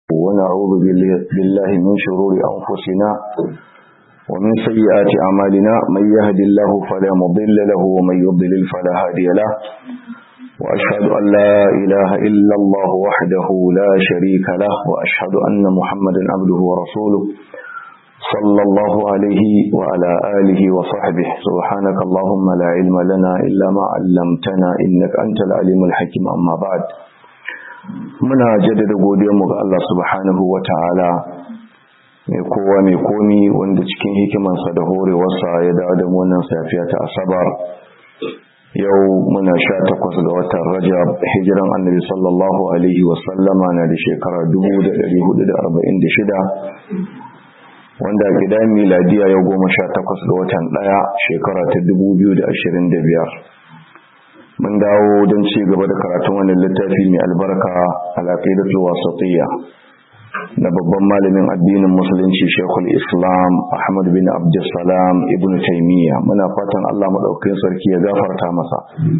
ونعوذ بالله من شرور أنفسنا ومن سيئات أعمالنا من يهد الله فلا مضل له ومن يضلل فلا هادي له وأشهد أن لا إله إلا الله وحده لا شريك له وأشهد أن محمدا عبده ورسوله صلى الله عليه وعلى آله وصحبه سبحانك اللهم لا علم لنا إلا ما علمتنا إنك أنت العليم الحكيم أما بعد muna jaddada godiyarmu ga Allah subhanahu wa ta'ala mai kowa mai komi wanda cikin hikimansa da horewarsa ya dawo da wannan safiya ta asabar yau muna sha takwas ga watan rajab hijiran annabi sallallahu alaihi wasallama na da shekara 1446 wanda gida miladiya yau goma sha takwas ga watan ɗaya shekara ta 2025 mun dawo don ci gaba da karatun wannan littafi mai albarka al-aqidatul wasatiyya na babban malamin addinin musulunci Sheikhul Islam Ahmad bin Abdulsalam Ibn Taymiyyah muna fatan Allah madaukakin sarki ya gafarta masa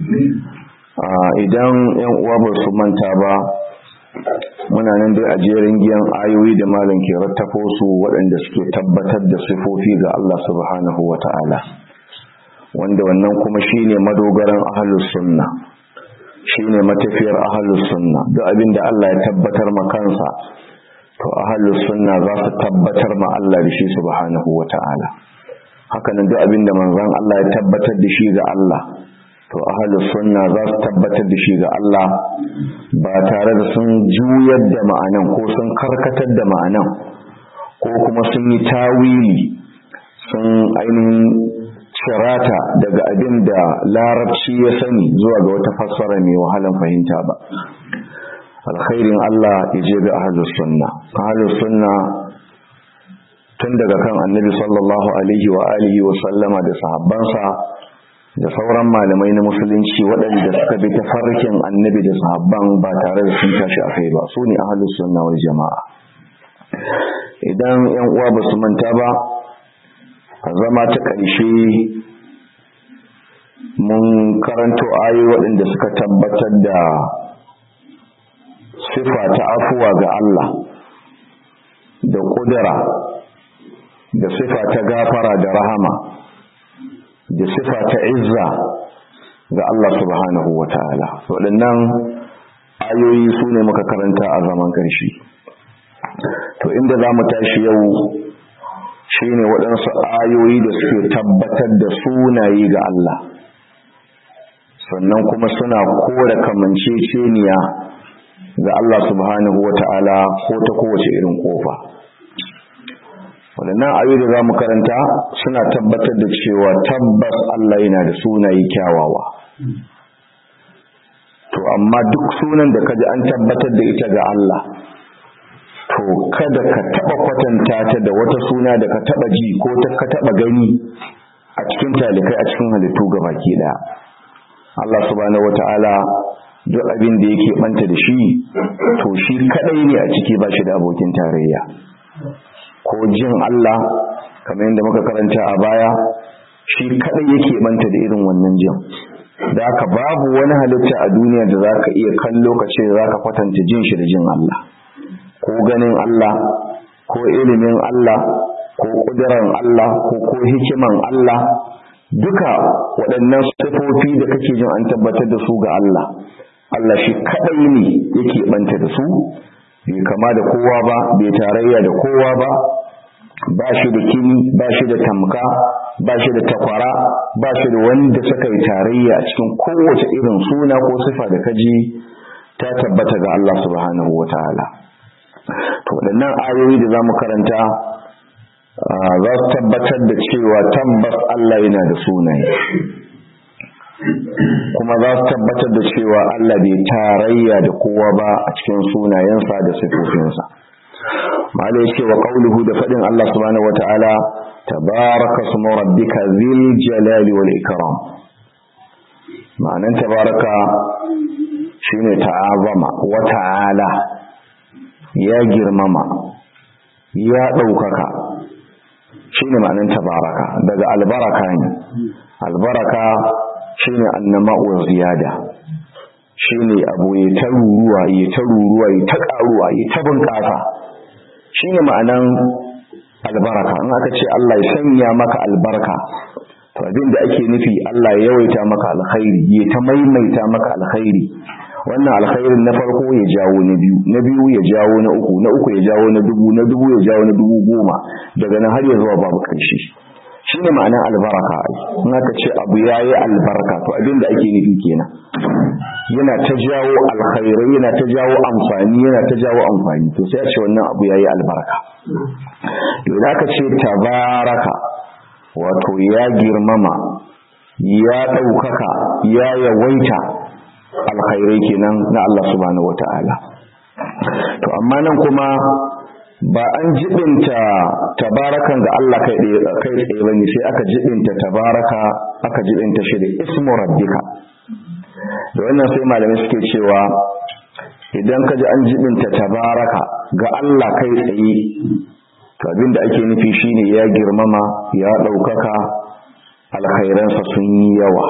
idan yan uwa ba su manta ba muna nan dai a jerin giyan ayoyi da malam ke rattafo su waɗanda suke tabbatar da sifofi ga Allah subhanahu wata'ala wanda wannan kuma shine madogaran ahlus sunna shine matafiyar ahlus sunna duk abinda Allah ya tabbatar ma kansa to ahlus sunna za su tabbatar ma Allah da shi subhanahu wataala haka nan duk abinda manzon Allah ya tabbatar da shi ga Allah to ahlus sunna za su tabbatar da shi ga Allah ba tare da sun juyar da ma'anan ko sun karkatar da ma'anan ko kuma sun yi tawili sun ainihin shirata daga abin da larabci ya sani zuwa ga wata fassara mai wahalan fahimta ba alkhairin Allah ya je ga ahlus sunna ahlus sunna tun daga kan annabi sallallahu alaihi wa alihi wa sallama da sahabbansa da sauran malamai na musulunci waɗanda suka bi tafarkin annabi da sahabban ba tare da sun tashi a kai ba su ne ahlus sunna wal jama'a idan yan uwa ba su manta ba a zama ta ƙarshe mun karanto ayoyi waɗanda suka tabbatar da sifa ta afuwa ga Allah da ƙudura da sifa ta gafara da rahama da sifa ta izza ga Allah subhanahu wa ta'ala waɗannan ayoyi su ne muka karanta a zaman ƙarshe to inda za mu tashi yau shine waɗansu ayoyi da suke tabbatar da sunaye ga Allah sannan kuma suna kore kamanceceniya ga Allah subhanahu wata'ala ko ta kowace irin kofa waɗannan ayoyi da za mu karanta suna tabbatar da cewa tabbas Allah yana da sunaye kyawawa to amma duk sunan da kaji an tabbatar da ita ga Allah to kada ka taba kwatanta ta da wata suna da ka taba ji ko ta ka taba gani a cikin talikai a cikin halittu baki daya Allah subhanahu wataala duk abin da yake banta da shi to shi kadai ne a ciki ba shi da abokin tarayya ko jin Allah kamar yadda muka karanta a baya shi kadai yake banta da irin wannan jin da haka babu wani halitta a duniya da zaka iya kallo ka ce zaka kwatanta jin shi da jin Allah ko ganin Allah ko ilimin Allah ko ƙudurar Allah ko ko hikiman Allah duka waɗannan sifofi da kake jin an tabbatar da su ga Allah Allah shi kaɗai ne yake ɓanta da su bai kama da kowa ba bai tarayya da kowa ba ba shi da kini ba shi da tamka ba shi da takwara ba shi da wanda suka yi tarayya a cikin kowace irin suna ko sifa da kaji ta tabbata ga Allah subhanahu wa ta'ala to waɗannan ayoyi da za mu karanta za su tabbatar da cewa tabbas Allah yana da sunaye kuma za su tabbatar da cewa Allah bai tarayya da kowa ba a cikin sunayensa da sifofinsa mala ya ce wa qauluhu da faɗin Allah subhanahu wataala tabaraka smu rabbika zil jalali wal ikram ma'anan tabaraka shine ta'azama wa ta'ala ya girmama ya ɗaukaka shi ne ma'anin tabaraka daga albaraka ne albaraka shi ne annama'u ziyada shine abu ya ta ruruwa ya ta ruruwa ya ta karuwa ya ta bunƙasa shine ma'anan albaraka in aka ce Allah ya sanya maka albarka to abin da ake nufi Allah ya yawaita maka alkhairi ya ta maimaita maka alkhairi wannan alkhairin na farko ya jawo na biyu na biyu ya jawo na uku na uku ya jawo na dubu na dubu ya jawo na dubu goma daga nan har ya zuwa babu ƙarshe shine ma'anar albaraka in aka ce abu yayi albarka to abin da ake nufi kenan yana ta jawo alkhairai yana ta jawo amfani yana ta jawo amfani to sai a ce wannan abu yayi albarka to idan aka ce tabaraka wato ya girmama ya ɗaukaka ya yawaita alkhairai kenan na Allah subhanahu wata'ala to amma nan kuma ba an jibinta tabarakan ga Allah kai kai tsaye bane sai aka jibinta tabaraka aka jibinta shi da ismu rabbika da wannan sai malamai suke cewa idan ka ji an jibinta tabaraka ga Allah kai tsaye to abinda ake nufi shine ya girmama ya ɗaukaka alkhairansa sun yi yawa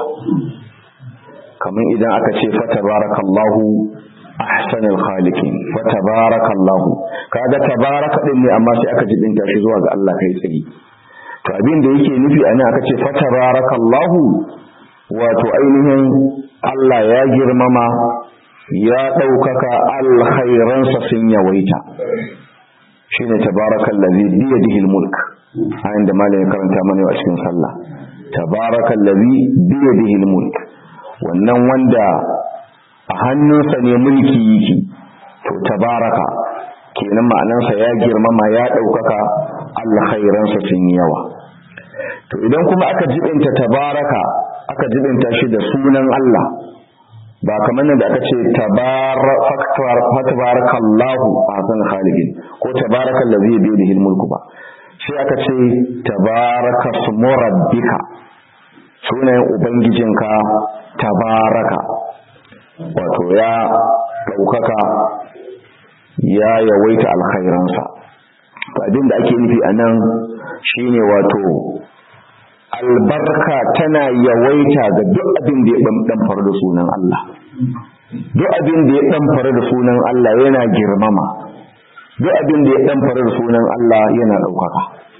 kamar idan aka ce fatabarakallahu ahsanul khaliqin fatabarakallahu kaga tabaraka din ne amma sai aka jibinta shi zuwa ga Allah kai tsaye to abin da yake nufi anan aka ce fatabarakallahu wato ainihin Allah ya girmama ya ɗaukaka alkhairansa sun yawaita shine tabarakallazi bi yadihi almulk ayin da malamin karanta mana a cikin sallah tabarakallazi bi yadihi almulk wannan wanda a hannunsa ne mulki yake to tabaraka kenan ma'anansa ya girmama ya ɗaukaka alkhairansa sun yawa to idan kuma aka jibinta tabaraka aka jibinta shi da sunan Allah ba kamar nan da aka ce tabarakallahu ahsan khaliqin ko tabarakal ladzi bi yadihi mulku ba sai aka ce tabaraka smu rabbika sunayen ubangijinka tabaraka wato ya daukaka ya yawaita alkhairansa abin da ake nufi anan shine wato albarka tana yawaita ga duk abin da ya ɗanfar da sunan Allah duk abin da ya ɗanfar da sunan Allah yana girmama duk abin da ya ɗanfar da sunan Allah yana ɗaukaka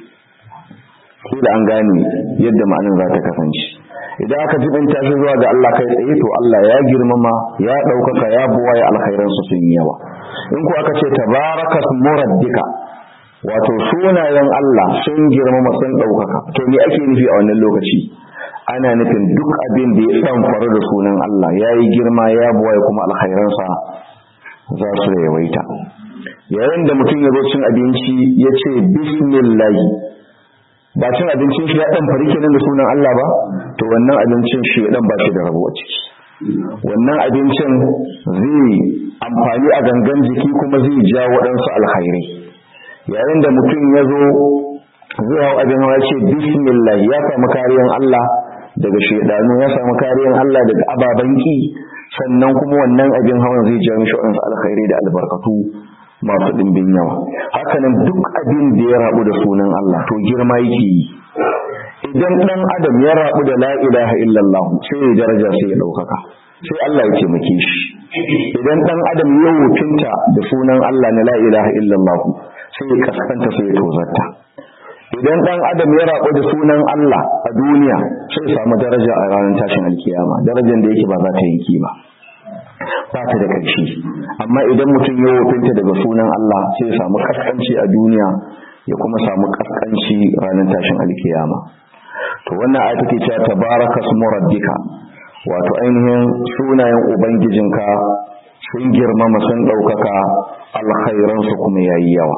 sai da an gane yadda ma'anin za ta kasance idan aka jibinta shi zuwa ga Allah kai tsaye to Allah ya girmama ya ɗaukaka ya buwa ya alkhairansu sun yi yawa in ku aka ce tabaraka murabbika wato sunayen Allah sun girmama sun ɗaukaka to me ake nufi a wannan lokaci ana nufin duk abin da ya ɗan faru da sunan Allah ya yi girma ya buwaye kuma alkhairansa za su yawaita yayin da mutum ya zo cin abinci ya ce bismillahi ba cin abincin shi ya ɗan fari kenan da sunan Allah ba to wannan abincin shi ya ɗan ba shi da rabo a ciki wannan abincin zai amfani a gangan jiki kuma zai ja waɗansu alkhairai yayin da mutum ya zo zai hau abin hawa ce bismillah ya samu kariyan Allah daga shaidanu ya samu kariyan Allah daga ababen ki sannan kuma wannan abin hawan zai ja mishi waɗansu alkhairi da albarkatu masu ɗimbin yawa hakanan duk abin da ya rabu da sunan Allah to girma yake yi idan ɗan adam ya rabu da la ilaha illallah sai ya daraja sai ya ɗaukaka sai Allah ya taimake shi idan ɗan adam ya wutunta da sunan Allah na la ilaha illallah sai ya kaskanta sai ya tozarta idan dan adam ya rabu da sunan Allah a duniya sai samu daraja a ranar tashin alkiyama darajar da yake ba za ta yanki ba ba ta da ƙarshe amma idan mutum ya wofinta daga sunan Allah sai ya samu kaskanci a duniya ya kuma samu kaskanci ranar tashin alkiyama to wannan ayat take cewa tabaraka smu rabbika wato ainihin sunayen ubangijinka sun girmama sun ɗaukaka alkhairansu kuma yayi yawa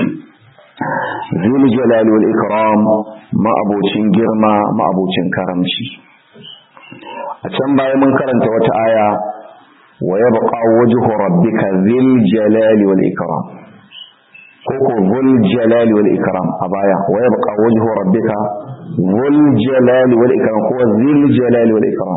zul jalali wal ikram ma'abocin girma ma'abocin karamci a can baya mun karanta wata aya wa yabqa wajhu rabbika zil jalali wal ikram koko zul jalali wal ikram a baya wa yabqa wajhu rabbika zul jalali wal ikram ko zil jalali wal ikram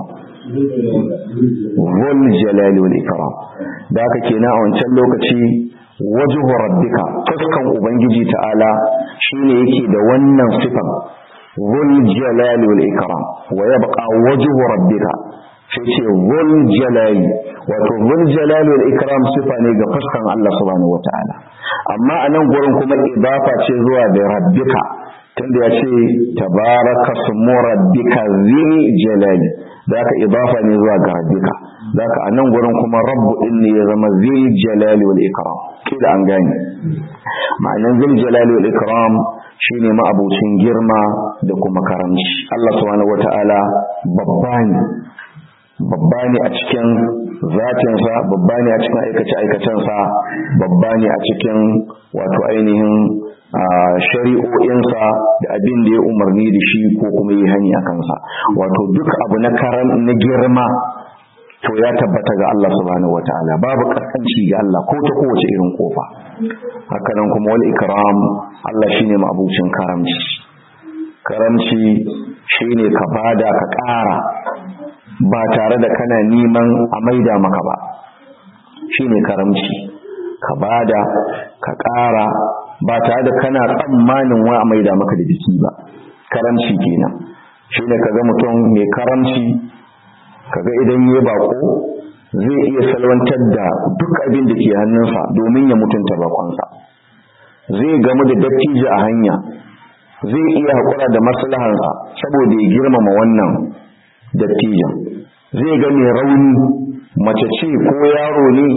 zul jalali wal ikram da haka kenan a wancan lokaci wajhu rabbika fuskan ubangiji ta'ala shine yake da wannan sifan zul jalali wal ikram wa yabqa wajhu rabbika sai ce zul jalali wato zul jalali wal ikram sifa ne ga fuskan Allah subhanahu wataala amma a nan gurin kuma idafa ce zuwa da rabbika tunda ya ce tabaraka sumu rabbika zil jalali zaka idafa ne zuwa ga rabbika zaka a nan gurin kuma rabbu din ne ya zama zil jalali wal ikram kila an gane ma'anan zil jalali wal ikram shine ma'abucin girma da kuma karamci Allah subhanahu wataala babba ne babba ne a cikin zatinsa babba ne a cikin aikace-aikacensa babba ne a cikin wato ainihin shari'o'insa da abin da ya umarni da shi ko kuma yi hani a kansa wato duk abu na karan na girma to ya tabbata ga Allah subhanahu wataala babu kaskanci ga Allah ko ta kowace irin kofa hakanan kuma wal ikram Allah shine mabucin karamci karamci shine ka bada ka ƙara ba tare da kana neman a maida maka ba shine karamci ka bada ka ƙara ba tare da kana tsammanin wa a maida maka da biki ba karamci kenan shine kaga mutum mai karamci kaga idan ya bako zai iya salwantar da duk abin da ke hannunsa domin ya mutunta bakonsa zai gamu da dattijo a hanya zai iya haƙura da maslahansa saboda ya girmama wannan dattijan zai ga mai rauni mace ce ko yaro ne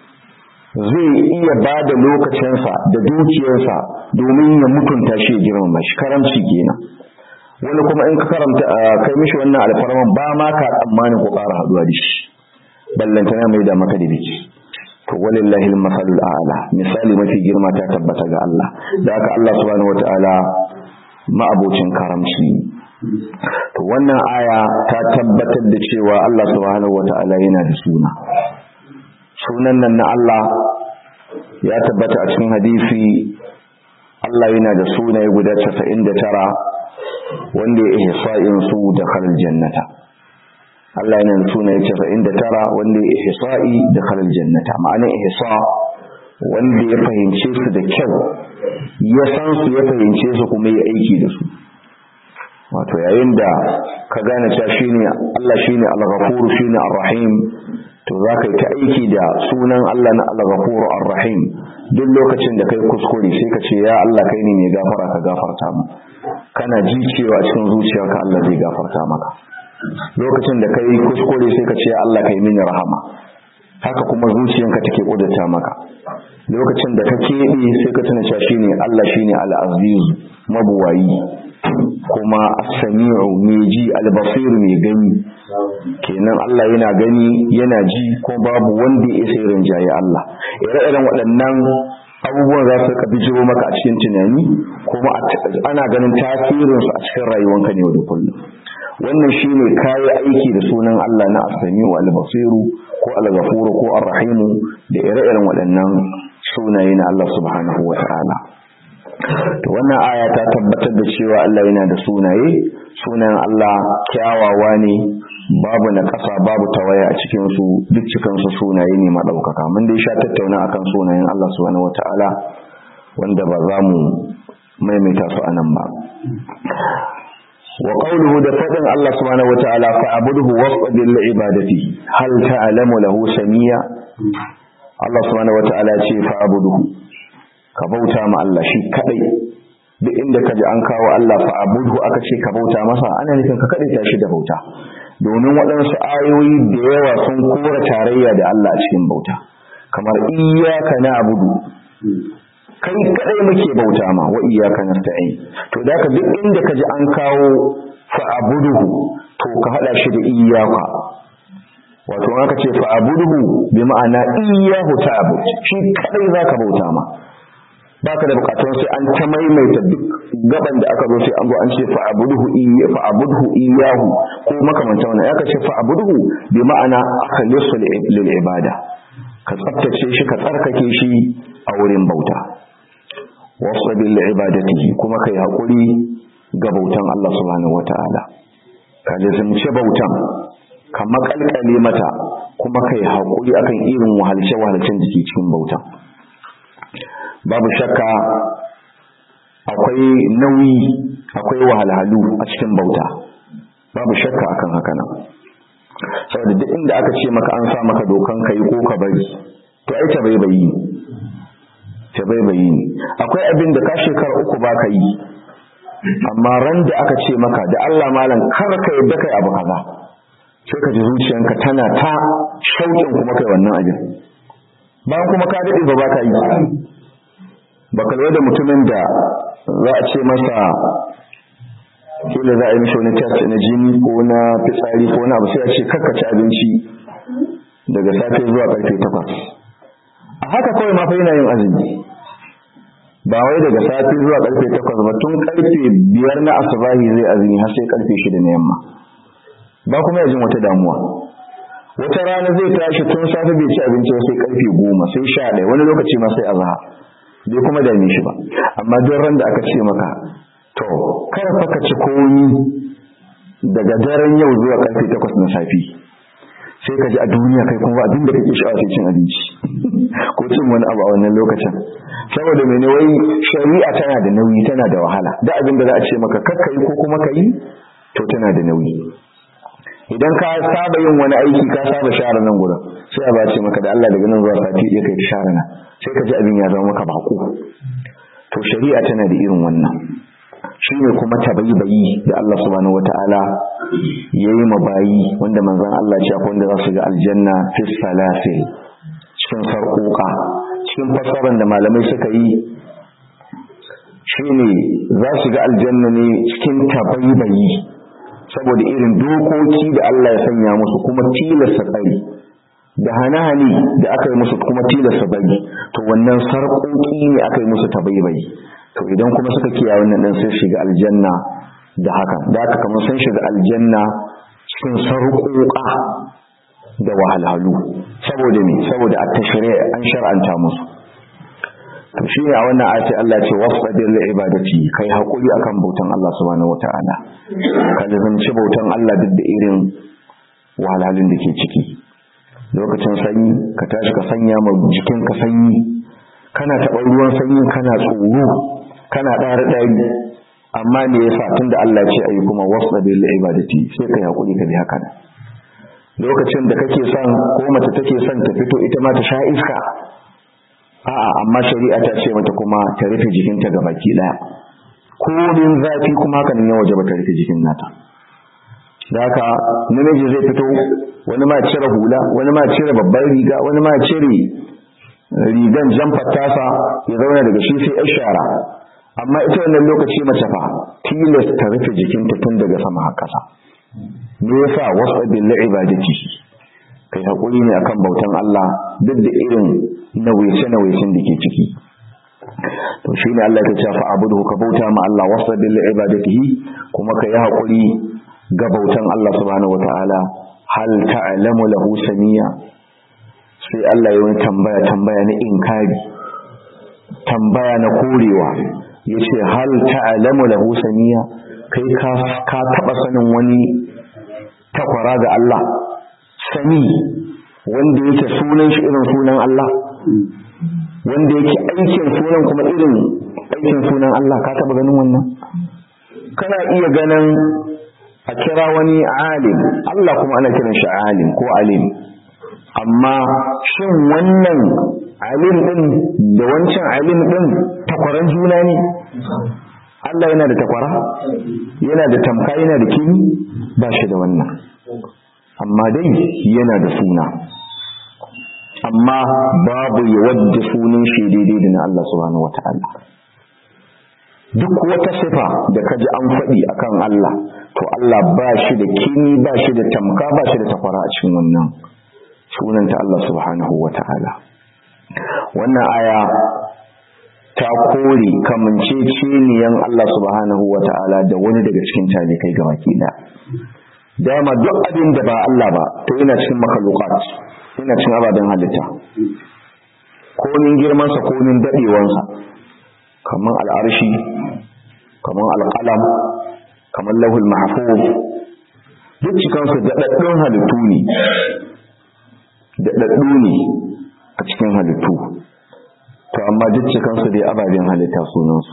zai iya ba da lokacinsa da dukiyarsa domin ya mutunta shi ya girmama shi karamci kenan wani kuma in ka karanta kai mishi wannan alfarman ba ma ka tsammanin ko ƙara haɗuwa da shi ballantana mai da maka da biki to walillahi al-masalul a'la misali mafi girma ta tabbata ga Allah da haka Allah subhanahu wataala ma'abocin karamci to wannan aya ta tabbatar da cewa Allah subhanahu wataala yana da suna sunan nan na Allah ya tabbata a cikin hadisi Allah yana da sunaye guda 99 wanda ya ihsa'in su da khalal jannata Allah yana da sunaye 99 wanda ya ihsa'i da khalal jannata ma'anar ihsa wanda ya fahimce su da kyau ya san su ya fahimce su kuma ya aiki da su wato yayin da ka gane cewa shine Allah shine al-ghafur shine ar-rahim to za ka yi ta aiki da sunan Allah na al-ghafur ar-rahim duk lokacin da kai kuskure sai ka ce ya Allah kai ne mai gafara ka gafarta mu kana ji cewa cikin zuciyarka Allah zai gafarta maka lokacin da kai kuskure sai ka ce ya Allah kai mini rahama haka kuma zuciyarka take kudata maka lokacin da ka keɓe sai ka tuna cewa shine Allah shine al-aziz mabuwayi kuma as-sami'u mai ji al-basir mai gani kenan Allah yana gani yana ji ko babu wanda ya isa rinjaye Allah ire-iren waɗannan abubuwan za su bijiro maka a cikin tunani kuma ana ganin tasirinsu a cikin rayuwanka ne da kullum wannan shine kayi aiki da sunan Allah na as-sami'u al-basiru ko al-ghafuru ko ar-rahimu da ire-iren waɗannan sunaye na Allah subhanahu wa ta'ala to wannan aya ta tabbatar da cewa Allah yana da sunaye sunan Allah kyawawa ne babu na ƙasa babu tawaya a cikin su duk cikin su sunaye ne madaukaka mun dai sha tattauna akan sunayen Allah subhanahu wataala wanda ba za mu maimaita su anan ba wa qawluhu da fadin Allah subhanahu wataala fa abuduhu wasbir li ibadati hal ta'lamu lahu samia Allah subhanahu wataala ce fa abuduhu ka bauta ma Allah shi kadai duk inda kaji an kawo Allah fa abudu aka ce ka bauta masa ana nufin ka kadai ta shi da bauta domin waɗansu ayoyi da yawa sun kora tarayya da Allah a cikin bauta kamar iyyaka na'budu kai kadai muke bauta ma wa iyyaka nasta'in to da ka duk inda kaji an kawo fa abuduhu to ka hada shi da iyyaka wato aka ce fa abuduhu bi ma'ana iyyahu ta'bud shi kadai zaka bauta ma baka da bukatun sai an ta maimaita duk gaban da aka zo sai an zo an ce fa abuduhu iyya fa abuduhu iyyahu ko makamanta wannan aka ce fa abuduhu bi ma'ana akhlisu lil ibada ka tsaftace shi ka tsarkake shi a wurin bauta wasabil li ibadatihi kuma kai hakuri ga bautan Allah subhanahu wataala ka lazimci bautan ka makalkale mata kuma kai hakuri akan irin wahalce wahalcen da ke cikin bautan babu shakka akwai nauyi akwai wahalhalu a cikin bauta babu shakka akan haka nan saboda duk inda aka ce maka an sa maka dokan kai ko ka bari to ai ta bai bayi ta bai bayi akwai abin da ka shekara uku ba ka yi amma ran da aka ce maka da Allah malam kar ka yadda kai abu kaza sai ka ji zuciyanka tana ta shauƙin kuma kai wannan abin bayan kuma ka daɗe ba ba ka yi ba kalwa da mutumin da za a ce masa kila za a yi mishi wani test na jini ko na fitsari ko na abu sai a ce kakka ci abinci daga safe zuwa karfe takwas a haka kawai ma fa yana yin azumi ba wai daga safe zuwa karfe takwas ba tun karfe biyar na asubahi zai azumi har sai karfe shida na yamma ba kuma ya jin wata damuwa wata rana zai tashi tun safe bai ci abinci ba sai karfe goma sai sha ɗaya wani lokaci ma sai azhar bai kuma dame shi ba amma duk ran da aka ce maka to kar fa ka ci komi daga daren yau zuwa karfe takwas na safi sai ka ji a duniya kai kuma abin da kake sha'awa sai cin abinci ko cin wani abu a wannan lokacin saboda mene wai shari'a tana da nauyi tana da wahala da abin da za a ce maka kakka yi ko kuma ka yi to tana da nauyi idan ka saba yin wani aiki ka saba share nan gurin sai a bace maka da Allah daga nan zuwa sati ɗaya kai share nan sai ka ji abin ya zama maka bako to shari'a tana da irin wannan shine kuma tabaibayi da Allah subhanahu wataala yayi mabayi wanda manzon Allah ya wanda za su ga aljanna fi salasil cikin sarƙoƙa cikin fassarar da malamai suka yi shine za su ga aljanna ne cikin tabaibayi saboda irin dokoki da Allah ya sanya musu kuma tilasta tsari da hane-hane da aka yi musu kuma tilasta bari to wannan sarƙoƙi ne aka yi musu tabaibayi to idan kuma suka kiyaye wannan din sai shiga aljanna da haka da haka kamar sun shiga aljanna cikin sarƙoƙa da wahalhalu saboda me saboda at-tashri' an shar'anta musu to shi ne a wannan ayati Allah ce wasbir li ibadati kai hakuri akan bautan Allah subhanahu wataala ka lazanci bautan Allah duk da irin wahalhalun da ke ciki lokacin sanyi ka tashi ka sanya ma jikin ka sanyi kana taɓa ruwan sanyi kana tsoro kana ɗari ɗari amma me yasa tunda Allah ce ayi kuma wasbir li ibadati sai kai hakuri ka bi haka lokacin da kake son ko mace take son ta fito ita ma ta sha iska a'a amma shari'a ta ce mata kuma ta rufe jikinta ga baki daya komin zafi kuma haka ne waje ba ta rufe jikin nata da haka namiji zai fito wani ma cire hula wani ma cire babbar riga wani ma cire rigan jamfar tasa ya zauna daga shi sai yar shara amma ita wannan lokaci mace fa tilas ta rufe jikinta tun daga sama har kasa me yasa wasu bil ibadati kai hakuri ne akan bautan Allah duk da irin nawaice-nawaicen da ke ciki to shi ne Allah ya ce fa abudu ka bauta ma Allah wasa bil ibadatihi kuma ka yi hakuri ga bautan Allah subhanahu wataala hal ta'lamu lahu samiya sai Allah ya yi tambaya tambaya na inkari tambaya na korewa yace hal ta'lamu lahu samiya kai ka ka taba sanin wani takwara ga Allah sami wanda yake sunan shi irin sunan Allah wanda yake aikin sunan kuma irin aikin sunan Allah ka taba ganin wannan kana iya ganin a kira wani alim Allah kuma ana kiran shi alim ko alim amma shin wannan alim din da wancan alim din takwaran juna ne Allah yana da takwara yana da tamka yana da kimi ba shi da wannan amma dai yana da suna amma babu wadda sunan shi daidai da na Allah subhanahu wata'ala duk wata sifa da kaji an faɗi akan Allah to Allah ba shi da kini ba shi da tamka ba shi da takwara a cikin wannan sunanta Allah subhanahu wata'ala wannan aya ta kore kamanceceniyan Allah subhanahu wata'ala da wani daga cikin talikai gabaki ɗaya dama duk abin da ba Allah ba to yana cikin makalukat yana cikin ababen halitta konin girmansa konin daɗewansa kamar al'arshi kamar alƙalam kamar lahul mahfuz duk cikansu daɗaɗɗun halittu ne daɗaɗɗu ne a cikin halittu to amma duk cikansu dai ababen halitta sunansu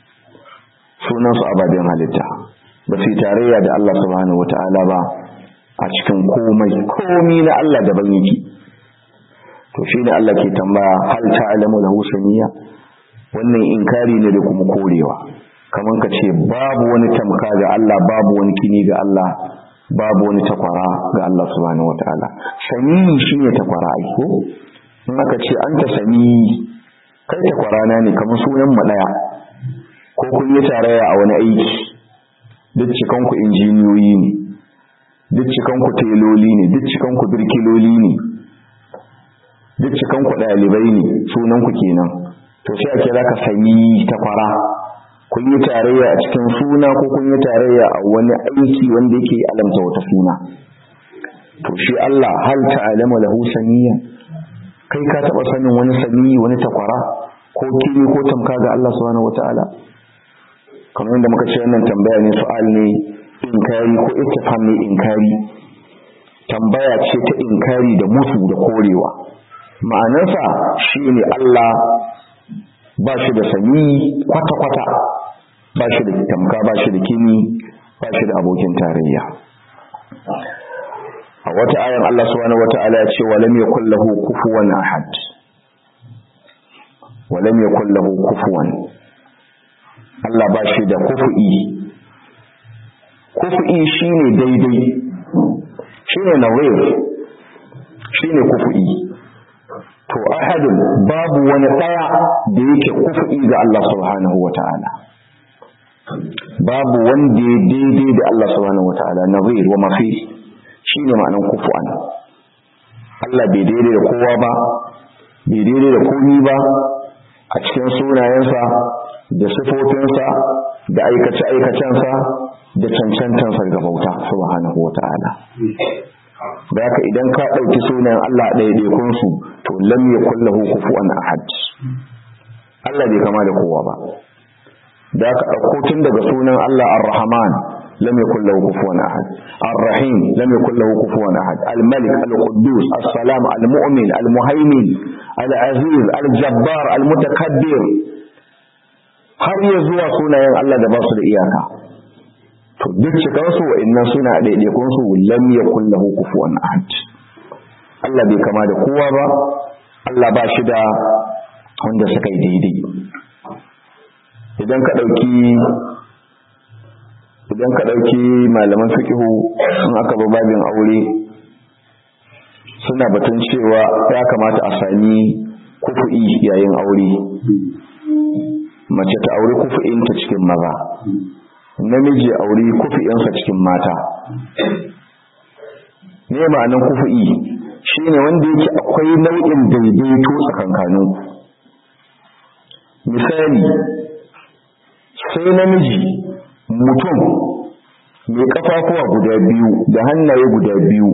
sunansu ababen halitta ba su yi tarayya da Allah subhanahu wata'ala ba a cikin komai komi na Allah daban yake to shine Allah ke tambaya hal ta'lamu lahu samiyya wannan inkari ne da kuma korewa kaman ka ce babu wani tamka ga Allah babu wani kini ga Allah babu wani takwara ga Allah subhanahu wataala sami shine takwara ai ko in aka ce anta sami kai takwara na ne kamar sunan mu daya ko kun yi tarayya a wani aiki duk cikan ku injiniyoyi ne duk cikan ku teloli ne duk cikan ku birkiloli ne duk cikan ku dalibai ne sunan ku kenan to sai ake zaka sami takwara kun yi tarayya a cikin suna ko kun yi tarayya a wani aiki wanda yake alamta wata suna to shi Allah hal ta'lamu lahu samiyya kai ka taba sanin wani sami wani takwara ko kini ko tamka ga Allah subhanahu wataala kamar yadda muka ce wannan tambaya ne su'al ne inkari ko istifham ne inkari tambaya ce ta inkari da musu da korewa ma'anarsa shine Allah ba shi da sami kwata-kwata ba shi da tamka ba shi da kini ba shi da abokin tarayya a wata ayan Allah subhanahu wata'ala ya ce walam yakul lahu kufuwan ahad walam yakul lahu kufuwan Allah ba shi da kufu'i kufu'i shine daidai shine nawir shine kufu'i to ahadun babu wani daya da yake kufu'i ga Allah subhanahu wata'ala babu wanda ya daidai da Allah subhanahu wata'ala nazir wa mafi shine ma'anan kufu'an Allah bai daidai da kowa ba bai daidai da komi ba a cikin sunayensa da sifofinsa da aikace-aikacensa da cancantansa ga bauta subhanahu wata'ala da haka idan ka ɗauki sunayen Allah ɗaiɗaikun su to lam yakul lahu kufuwan ahad Allah bai kama da kowa ba da haka ɗauko tun daga sunan Allah ar-Rahman lam yakul lahu kufuwan ahad ar-Rahim lam yakul lahu kufuwan ahad al-Malik al-Quddus as-Salam al-Mu'min al-Muhaymin al-Aziz al-Jabbar al-Mutakabbir har ya zuwa sunayen Allah da ba su da iyaka to duk cikin su wa'annan suna daidaikun su lam yakul lahu kufuwan ahad Allah bai kama da kowa ba Allah ba shi da wanda suka yi daidai idan ka dauki idan ka dauki malaman fiqhu in aka ba babin aure suna batun cewa ya kamata a sami kufu'i yayin aure mace ta aure kufu'inta cikin maza namiji aure kufi'insa cikin mata ne ma'anin kufi'i shine wanda yake akwai nau'in daidaito tsakankanin misali sai namiji mutum mai kafafuwa guda biyu da hannaye guda biyu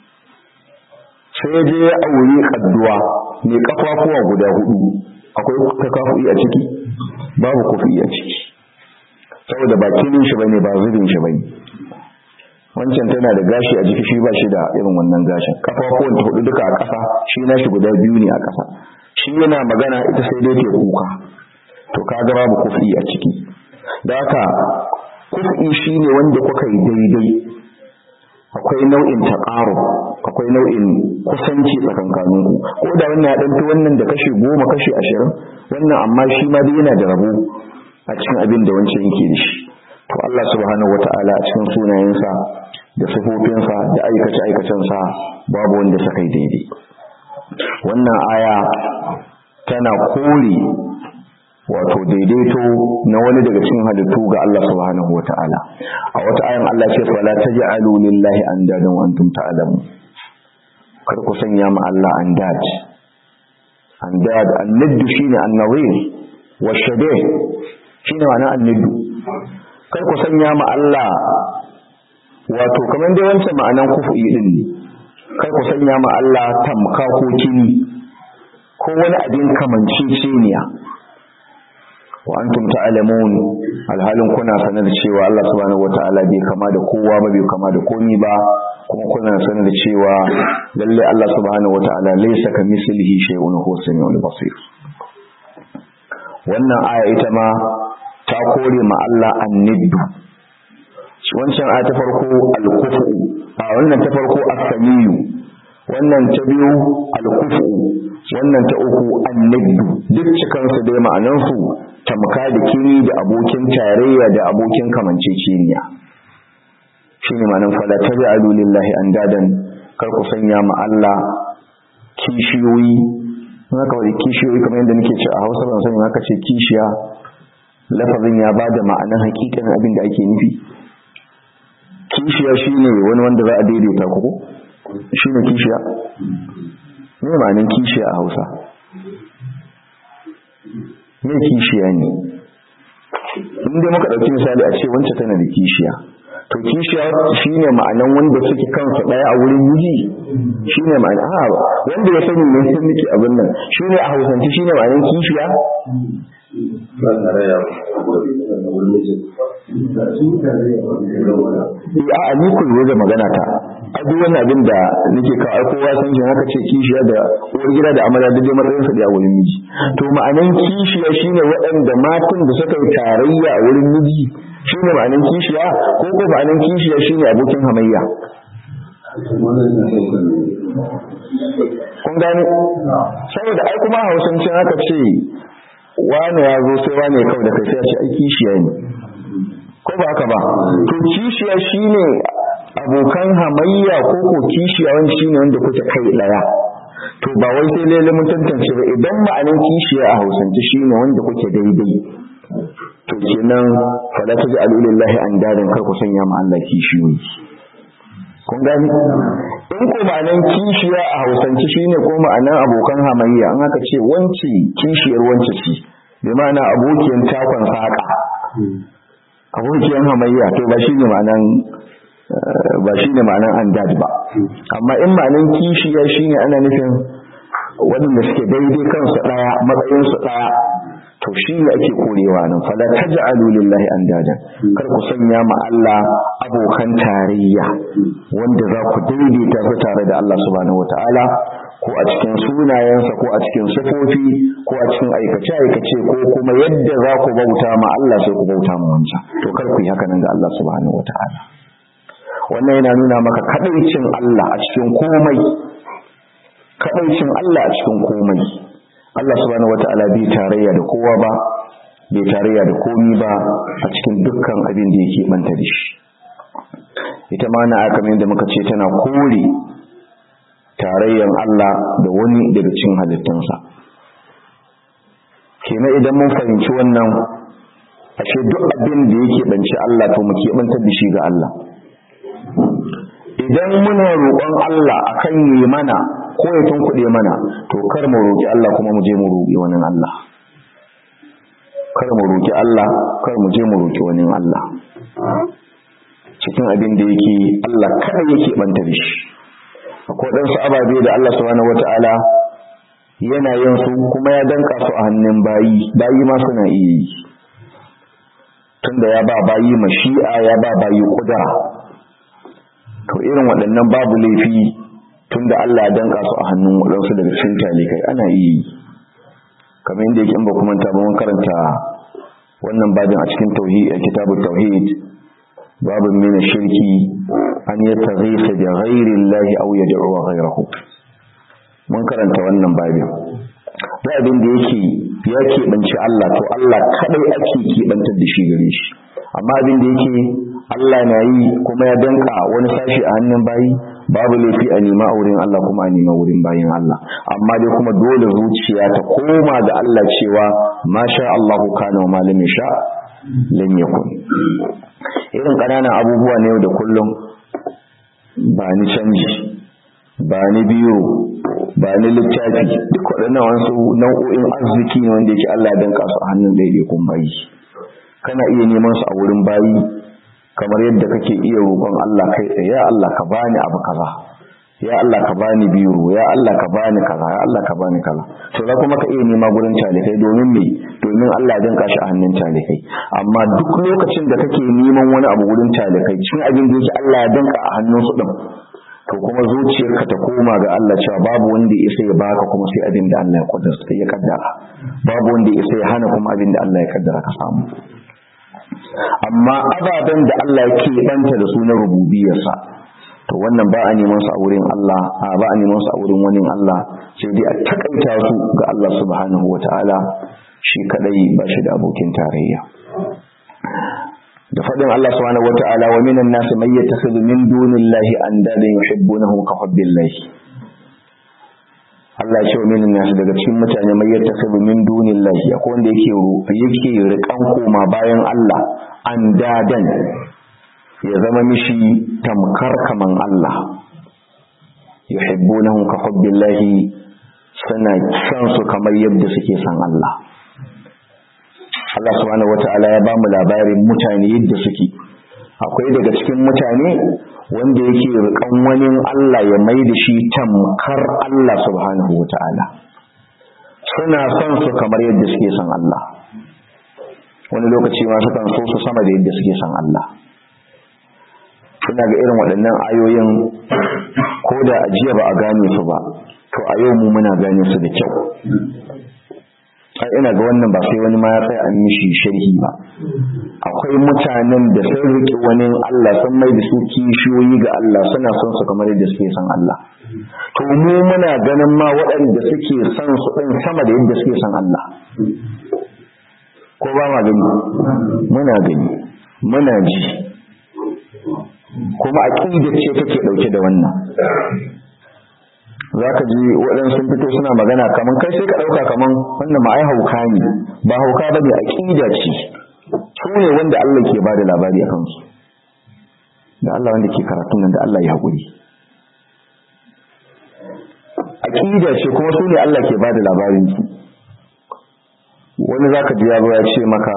sai je ya aure kadduwa mai kafafuwa guda hudu akwai takafu'i a ciki babu kufi'i a ciki saboda ba kilin shi bane ba zubin shi bane wancan tana da gashi a jiki shi ba shi da irin wannan gashin kafafuwan ta hudu duka a ƙasa shi na shi guda biyu ne a ƙasa shi yana magana ita sai dai ta kuka to kaga babu kufi a ciki da haka kufi shine wanda kuka yi daidai akwai nau'in taqaru akwai nau'in kusanci tsakankaninku ko da wannan ya danto wannan da kashi goma kashi ashirin wannan amma shi ma dai yana da rabo a cikin abin da wancan yake da shi to Allah subhanahu wata'ala a cikin sunayensa da sifofinsa da aikace aikacensa babu wanda suka yi daidai wannan aya tana kore wato daidaito na wani daga cikin halittu ga Allah subhanahu wata'ala a wata ayan Allah ce fala taj'alu lillahi andadan wa antum ta'lamun kar ku sanya ma Allah andad andad annid shine annawir wa shabih shine ma'ana anniddu kar ku sanya ma Allah wato kamar dai wancan ma'anan kufu'i din ne kar ku sanya ma Allah tamka ko kini ko wani abin kamanceceniya wa antum ta'lamun alhalin kuna sanar da cewa Allah subhanahu wata'ala bai kama da kowa ba bai kama da komi ba kuma kuna sanar da cewa lalle Allah subhanahu wata'ala laysa kamithlihi shay'un huwa samiul basir wannan aya ita ma ta kore ma Allah anniddu wancan aya ta farko al-kufu a wannan ta farko as-samiyu wannan ta biyu al-kufu wannan ta uku an-nabdu duk cikan su dai ma'anan su tamka da kini da abokin tarayya da abokin kamanceceniya shine ma'anan fala taj'alu lillahi andadan kar ku sanya ma Allah kishiyoyi haka wani kishiyoyi kamar yadda nake ce a Hausa ban sani haka ce kishiya lafazin ya bada ma'anan hakikanin abin da ake nufi kishiya shine wani wanda za a daidaita ku ko shine kishiya me ma'anan kishiya a Hausa me kishiya ne inda muka dauki misali a ce wancan tana da kishiya to kishiya shine ma'anan wanda suke kansu daya a wurin miji shine ma'ana a wanda ya sani ne sun nake abin nan shine a Hausance shine ma'anan kishiya a ni ku da magana ta a duk wannan abin da nake ka ai kowa san shi haka ce kishiya da uwar gida da amarya da matsayin su da wurin miji to ma'anan kishiya shine waɗanda matan da suka yi tarayya a wurin miji shine ma'anan kishiya ko ko ma'anan kishiya shine abokin hamayya kun gane saboda ai kuma hausancin haka ce wane ya zo sai wane kawai da kai sai ya ce ai kishiya ne ko ba haka ba to kishiya shine abokan hamayya ko ko kishiya wani shine wanda kuke kai daya to ba wai sai lalle mun tantance ba idan ma'anin kishiya a hausance shine wanda kuke daidai to kenan fala taj'alu lillahi andadan kar ku sanya ma Allah kishiyoyi kun gani in ko ma'anan kishiya a hausance shine ko ma'anan abokan hamayya an aka ce wance kishiyar wance ce bi ma'ana abokiyan takon saka abokiyan hamayya to ba shine ma'anan ba shine ma'anan andad ba amma in ma'anan kishiya shine ana nufin waɗanda suke daidai kansu ɗaya matsayinsu ɗaya to shi ne ake korewa nan fala taj'alu lillahi andada kar ku sanya ma Allah abokan tarayya wanda za ku daidaita su tare da Allah subhanahu wataala ko a cikin sunayensa ko a cikin sifofi ko a cikin aikace aikace ko kuma yadda za ku bauta ma Allah sai ku bauta ma wancan to kar ku yi haka nan ga Allah subhanahu wataala wannan yana nuna maka kadaicin Allah a cikin komai kadaicin Allah a cikin komai Allah subhanahu wata'ala bai tarayya da kowa ba bai tarayya da komi ba a cikin dukkan abin da yake manta da shi ita ma na aka da muka ce tana kore tarayyan Allah da wani daga cikin halittunsa kenan idan mun fahimci wannan ashe duk abin da yake banci Allah to mu keɓantar da shi ga Allah idan muna roƙon Allah akan yi mana ko ya tunkuɗe mana to kar mu roƙi Allah kuma mu je mu roƙi wani Allah kar mu roƙi Allah kar mu je mu roƙi wani Allah cikin abin da yake Allah kada yake banta da shi akwai dan su ababe da Allah subhanahu wataala yana yin su kuma ya danka su a hannun bayi bayi ma suna iya yi tunda ya ba bayi mashi'a ya ba bayi kudura to irin waɗannan babu laifi tunda Allah ya danka su a hannun waɗansu daga cikin talikai ana iya yi kamar yadda yake in ba kuma ta ba mun karanta wannan babin a cikin tauhid a kitabut tauhid babin min shirki an yataghisa bi ghairi Allah aw yad'u ghayrahu mun karanta wannan babin da abin da yake ya keɓanci Allah to Allah kadai ake keɓantar da shi gare shi amma abin da yake Allah na yi kuma ya danka wani sashi a hannun bayi babu laifi a nema a wurin Allah kuma a nema wurin bayin Allah amma dai kuma dole zuciya ta koma ga Allah cewa ma sha Allah kana wa malam sha lam yakun irin ƙananan abubuwa ne yau da kullum ba ni canji ba ni biyo ba ni littafi duk waɗannan wasu nau'o'in arziki ne wanda yake Allah ya danka su a hannun ɗaiɗaikun bayi kana iya neman su a wurin bayi kamar yadda kake iya roƙon Allah kai tsaye ya Allah ka bani abu kaza ya Allah ka bani biro ya Allah ka bani kaza ya Allah ka bani kaza to za kuma ka iya nema gurin talikai domin me domin Allah ya danka shi a hannun talikai amma duk lokacin da kake neman wani abu gurin talikai cikin abin da yake Allah ya danka a hannun su din to kuma zuciyarka ta koma ga Allah cewa babu wanda ya isa ya baka kuma sai abin da Allah ya kaddara ya kaddara babu wanda ya isa ya hana kuma abin da Allah ya kaddara ka samu amma ababen da Allah ya keɓanta da su na rububiyarsa to wannan ba a neman su a wurin Allah a ba a neman su a wurin wani Allah sai dai a takaita su ga Allah subhanahu wataala shi kadai ba shi da abokin tarayya da fadin Allah subhanahu wataala wa minan nasi may yattakhidhu min dunillahi andadan yuhibbunahum ka hubbillahi Allah ya ce wa minan nasi daga cikin mutane may yattakhidhu min dunillahi akwai wanda yake yake rikan koma bayan Allah andadan ya zama mishi tamkar kaman Allah yuhibbunahum ka hubbillahi suna san su kamar yadda suke san Allah Allah subhanahu wata'ala ya bamu labarin mutane yadda suke akwai daga cikin mutane wanda yake rikan wani Allah ya mai da shi tamkar Allah subhanahu wata'ala suna son su kamar yadda suke son Allah wani lokaci ma sukan so su sama da yadda suke son Allah suna ga irin waɗannan ayoyin ko da ajiya ba a gane su ba to a yau mu muna gane su da kyau ai ina ga wannan ba sai wani ma ya tsaya an mishi sharhi ba akwai mutanen da sun riƙe wani Allah sun mai da su kishiyoyi ga Allah suna son su kamar yadda suke son Allah to mu muna ganin ma waɗanda suke son su ɗin sama da yadda suke son Allah ko ba ma gani muna gani muna ji kuma aqidar ce take dauke da wannan zaka ji waɗansu sun fito suna magana kaman kai sai ka dauka kaman wannan ma ai hauka ne ba hauka bane aqida ce su ne wanda Allah ke bada labari akan su da Allah wanda ke karatun nan da Allah ya hakuri aqida ce kuma su ne Allah ke bada labarin su wani zaka ji ya zo ya ce maka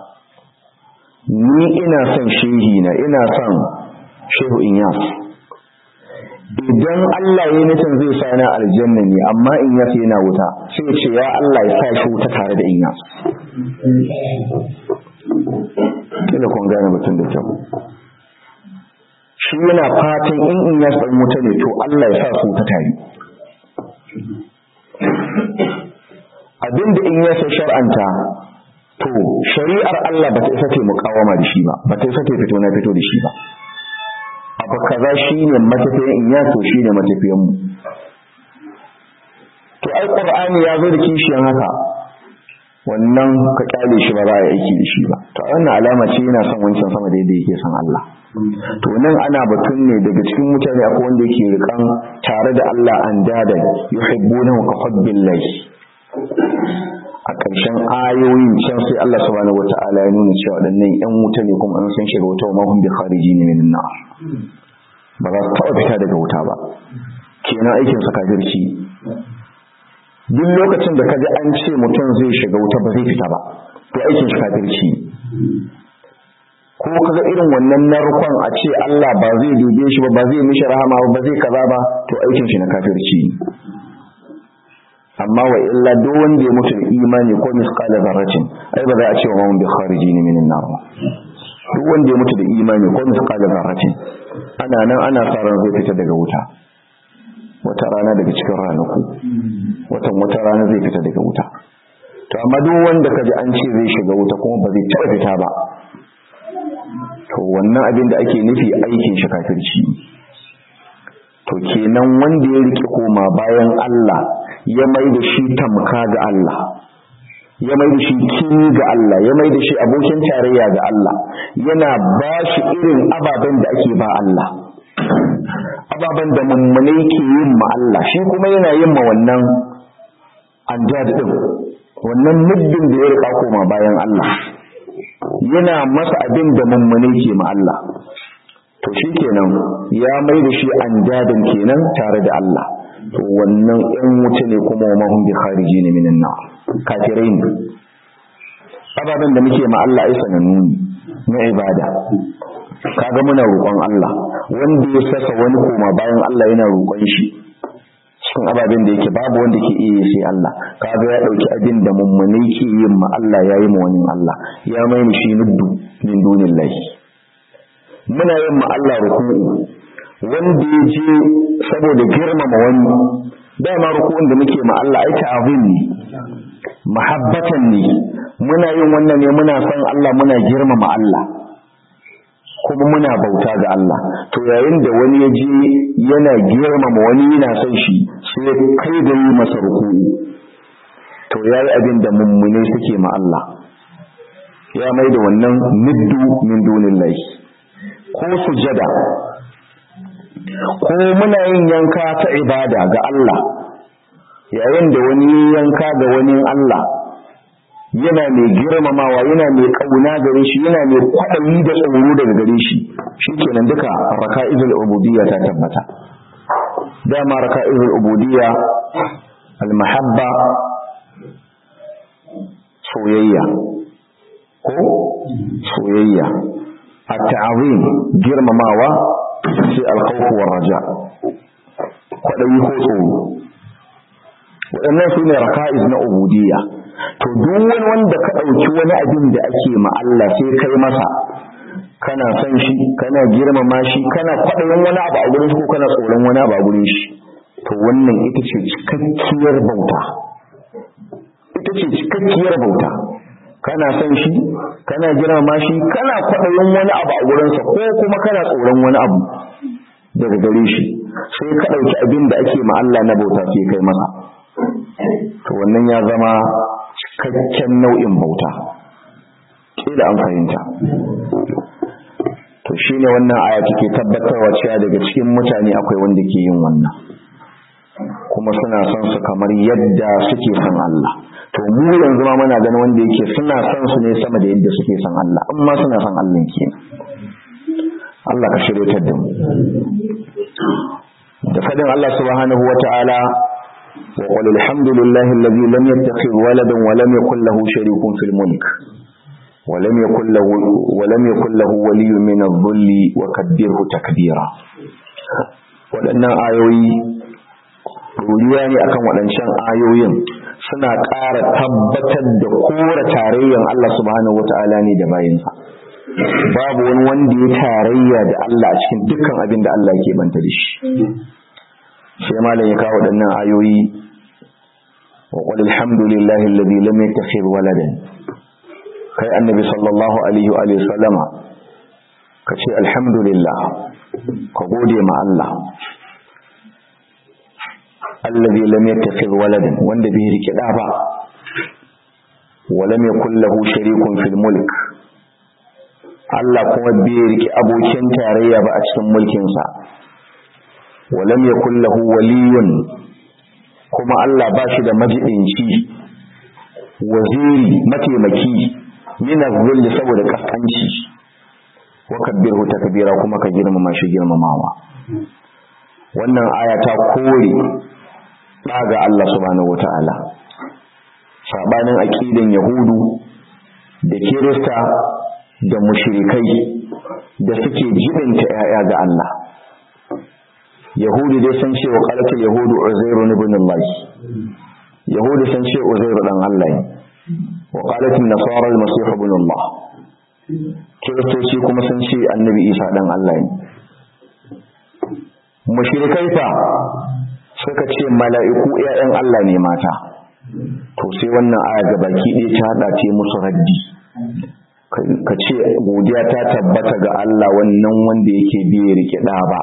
ni ina son shehi na ina son shehu inyas idan Allah ya nufin zai sa na aljanna ne amma inyas yana wuta sai ce ya Allah ya sa shi wuta tare da inyas kila kun gane mutum da kyau shi yana fatan in inyas ɗan wuta ne to Allah ya sa su wuta tare abinda inyas ya shar'anta to shari'ar Allah ba ta isa ta mukawama da shi ba ba ta isa ta fito na fito da shi ba abu kaza shine matafiyan in ya to shine matafiyan mu to ai qur'ani ya zo da kishiyan haka wannan ka kyale shi ba za a aiki da shi ba to wannan alama ce yana son wancan sama da yadda yake son Allah to nan ana batun ne daga cikin mutane akwai wanda yake rikan tare da Allah an dada yuhibbunahu ka hubbillahi a ƙarshen ayoyin can sai Allah subhanahu wata'ala ya nuna cewa waɗannan ƴan wuta ne kuma an san shiga wuta wa mahum bi khariji ne min nar ba za su taɓa fita daga wuta ba kenan aikin sa kafirci duk lokacin da kaji an ce mutum zai shiga wuta ba zai fita ba to aikin shi kafirci ko kaga irin wannan narkon a ce Allah ba zai dube shi ba ba zai mishi rahama ba ba zai kaza ba to aikin shi na kafirci amma wa illa duk wanda ya mutu da imani ko misqala zarratin ai ba za a ce wa mun bi kharijin min an-nar duk wanda ya mutu da imani ko misqala zarratin ana nan ana sa ran zai fita daga wuta wata rana daga cikin ranaku watan wata rana zai fita daga wuta to amma duk wanda kaji an ce zai shiga wuta kuma ba zai taɓa fita ba to wannan abin da ake nufi aikin shi kafirci to kenan wanda ya rike koma bayan Allah ya mai da shi tamka ga Allah ya mai da shi kini ga Allah ya mai da shi abokin tarayya ga Allah yana ba shi irin ababen da ake ba Allah ababen da mummunai ke yin ma Allah shi kuma yana yin ma wannan anjad din wannan muddin da ya rika koma bayan Allah yana masa abin da mummunai ke ma Allah to shi kenan ya mai da shi anjadin kenan tare da Allah to wannan ɗan wuce ne kuma wa mahun bi khariji ne minan na kafirai ne ababen da muke ma Allah ai sanannu ne na ibada kaga muna roƙon Allah wanda ya saka wani koma bayan Allah yana roƙon shi cikin ababen da yake babu wanda ke iya sai Allah kaga ya ɗauki abin da mummunai ke yin ma Allah ya yi ma wani Allah ya mai shi nuddu min dunillahi muna yin ma Allah ruku'u wanda ya je saboda girmama wani dama ruku'un da muke ma Allah ai ta'zim ne mahabbatan ne muna yin wannan ne muna son Allah muna girmama Allah kuma muna bauta ga Allah to yayin da wani ya je yana girmama wani yana son shi sai kai da yi masa ruku'u to yayi abin da mummune suke ma Allah ya mai da wannan niddu min dunillahi ko sujada ko muna yin yanka ta ibada ga Allah yayin da wani yanka ga wani Allah yana mai girmamawa yana mai kauna gare shi yana mai kwaɗayi da tsoro daga gare shi shikenan duka raka'izul ubudiyya ta tabbata dama raka'izul ubudiyya al-mahabba soyayya ko soyayya at-ta'zim girmamawa sai al-khawf war raja kwaɗayi ko tsoro waɗannan su ne raka'iz na ubudiyya to duk wani wanda ka ɗauki wani abin da ake ma Allah sai kai masa kana son shi kana girmama shi kana kwaɗayin wani abu a gurin shi ko kana tsoron wani abu a gurin shi to wannan ita ce cikakkiyar bauta ita ce cikakkiyar bauta kana son shi kana girmama shi kana kwaɗayin wani abu a gurinsa ko kuma kana tsoron wani abu daga gare shi sai ka ɗauki abin da ake ma Allah na bauta sai kai masa to wannan ya zama cikakken nau'in bauta kila an fahimta to shine wannan aya take tabbatarwa cewa daga cikin mutane akwai wanda ke yin wannan kuma suna son su kamar yadda suke son Allah to mu yanzu ma muna ganin wanda yake suna son su ne sama da yadda suke son Allah amma suna son Allah ke Allah ka shirye da mu da fadin Allah subhanahu wata'ala وقل الحمد لله الذي لم يتخذ ولدا ولم يكن له شريك في الملك ولم يكن له ولم يكن له ولي من الذل وكبره تكبيرا waɗannan ayoyi ruriya ne akan waɗancan ayoyin suna ƙara tabbatar da kora tarayyan Allah subhanahu wata'ala ne da bayinsa babu wani wanda ya tarayya da Allah a cikin dukkan abin da Allah ke banta da shi sai malam ya kawo waɗannan ayoyi wa qul alhamdulillahi alladhi lam yattakhidh waladan kai annabi sallallahu alaihi wa alihi sallama kace alhamdulillah ka gode ma Allah alladhi lam yattakhidh waladan wanda bai rike da ba wa lam yakul lahu sharikun fil mulk Allah kuma bai rike abokin tarayya ba a cikin mulkinsa ولم يكن له ولي kuma Allah ba shi da majidinci waziri mataimaki min az-zulli saboda kaskanci wa kabbirhu takbira kuma ka girmama shi girmamawa wannan aya ta kore daga Allah subhanahu wataala sabanin aqidan yahudu da kirista da mushrikai da suke jibinta 'ya'ya ga Allah Yahudi dai sun ce wa qalatul yahudu uzairu ibn Allah Yahudi sun ce uzairu dan Allah ne wa qalatul nasara al-masih ibn Allah Kiristoci kuma sun ce annabi Isa dan Allah ne mushrikai fa suka ce mala'iku ƴaƴan Allah ne mata to sai wannan aya ga baki ɗaya ta hada ce musu raddi ka ce godiya ta tabbata ga Allah wannan wanda yake biye rike da ba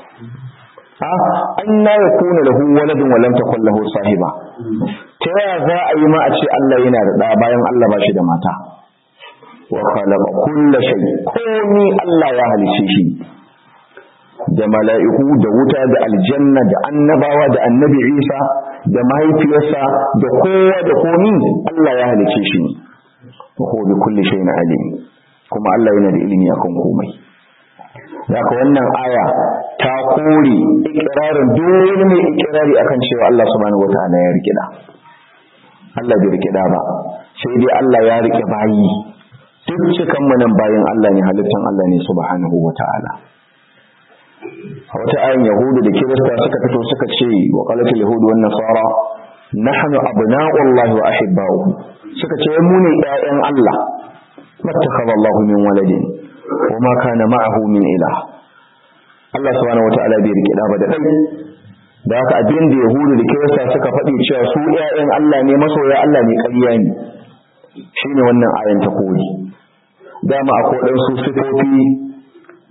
an na ya kuna lahu waladin walam takun lahu sahiba ta yaya za a yi ma a ce Allah yana da ɗa bayan Allah ba shi da mata wa khalaqa kulla shay komi Allah ya halice shi da mala'iku da wuta da aljanna da annabawa da annabi Isa da mahaifiyarsa da kowa da komi Allah ya halice shi ne wa huwa bi kulli shay'in alim kuma Allah yana da ilimi akan komai Zaka wannan aya ta kore ikirarin dole mai ikirari akan cewa Allah subhanahu wataala ya rike da. Allah bai rike da ba. Sai dai Allah ya rike bayi. Duk cikan nan bayin Allah ne halittan Allah ne subhanahu wataala. A wata ayin Yahudu da Kirista suka fito suka ce wa qalatul yahudu wan nasara nahnu abna'u Allah wa ahibba'uhu. Suka ce mu ne ƴaƴan Allah. Mattakhadha Allahu min waladin وما كان معه من إله Allah subhanahu wata'ala bai rike da ba da dai da haka abin da yahudu da kirista suka faɗi cewa su ƴaƴan Allah ne masoya Allah ne ƙarya ne shine wannan ayan ta koyi dama akwai dan su sifofi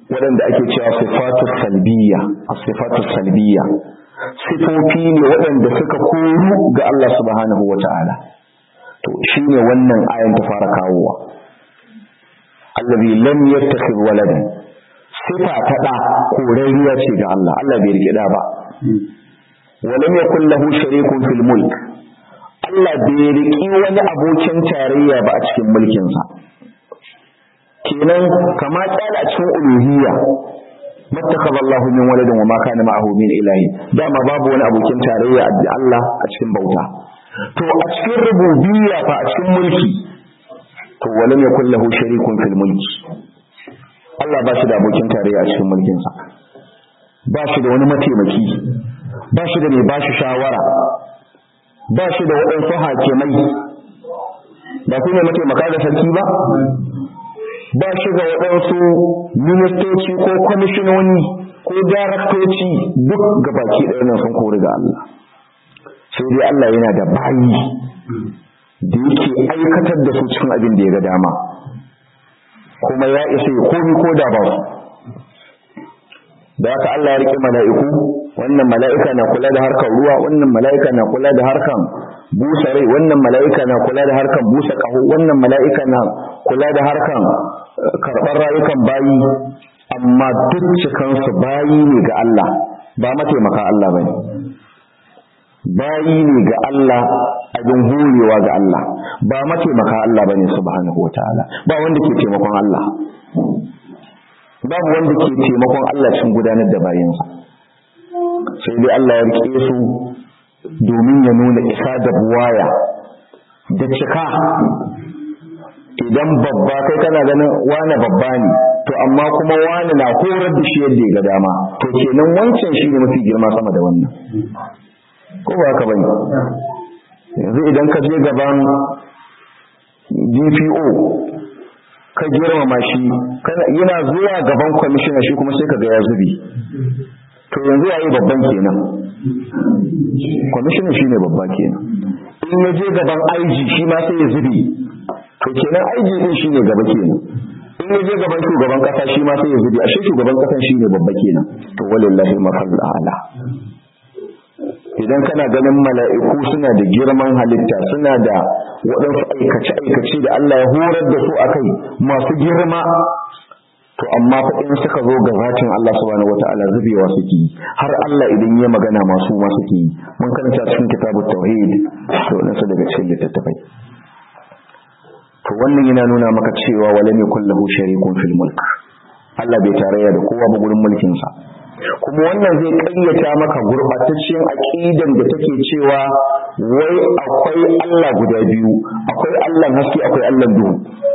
waɗanda ake cewa sifatu salbiya sifatu salbiya sifofi ne waɗanda suka koru ga Allah subhanahu wata'ala to shine wannan ayan ta fara kawowa allazi lam yattakhidh waladan sifa ta da korariya ce ga Allah Allah bai rike da ba walam yakul lahu sharikun fil mulk Allah bai riki wani abokin tarayya ba a cikin mulkin sa kenan kama tsala a cikin uluhiyya mattakhadha Allahu min waladin wa ma kana ma'ahu min ilahi dama babu wani abokin tarayya da Allah a cikin bauta to a cikin rububiyya fa a cikin mulki to walam yakul lahu sharikun fil mulki Allah ba shi da abokin tarayya a cikin mulkin sa ba shi da wani mataimaki ba shi da mai ba shi shawara ba shi da waɗansu hakimai ba su ne mataimaka da sarki ba ba shi ga waɗansu ministoci ko kwamishinoni ko daraktoci duk ga baki ɗaya nan sun kori ga Allah sai dai Allah yana da bayi da yake aikatar da su cikin abin da ya ga dama kuma ya isa ya komi ko da ba su da haka Allah ya riƙe mala'iku wannan mala'ika na kula da harkar ruwa wannan mala'ika na kula da harkar busa rai wannan mala'ika na kula da harkar busa ƙaho wannan mala'ika na kula da harkar karɓar rayukan bayi amma duk cikansu bayi ne ga Allah ba mataimaka Allah ba ne bayi ne ga Allah abin hurewa ga Allah ba mataimaka Allah ba ne subhanahu wa ta'ala ba wanda ke taimakon Allah babu wanda ke taimakon Allah cikin gudanar da bayansa sai dai Allah ya rike su domin ya nuna isa da buwaya da cika idan babba kai kana ganin wane babba ne to amma kuma wane na horar da shi yadda ya ga dama to kenan wancan shi ne mafi girma sama da wannan ko ba haka bane yanzu idan ka je gaban DPO ka girmama shi yana zuwa gaban kwamishina shi kuma sai ka ga ya zubi to yanzu yayi babban kenan kwamishina shi ne babba kenan in ya je gaban IG shi ma sai ya zubi to kenan IG din shi ne gaba kenan in ya je gaban shugaban kasa shi ma sai ya zubi ashe shugaban kasan shi ne babba kenan to walillahi mafal a'la idan kana ganin mala'iku suna da girman halitta suna da waɗansu aikace-aikace da Allah ya horar da su a kai masu girma to amma fa in suka zo ga zatin Allah subhanahu wata'ala zubewa suke yi har Allah idan ya magana masu ma suke yi mun karanta cikin kitabut tauhid to wadansu daga cikin littattafai to wannan yana nuna maka cewa walam yakul lahu sharikun fil mulk Allah bai tarayya da kowa ba gurin mulkin sa kuma wannan zai ƙayyata maka gurbataccen aqidan da take cewa wai akwai Allah guda biyu akwai Allah haske akwai Allah duhu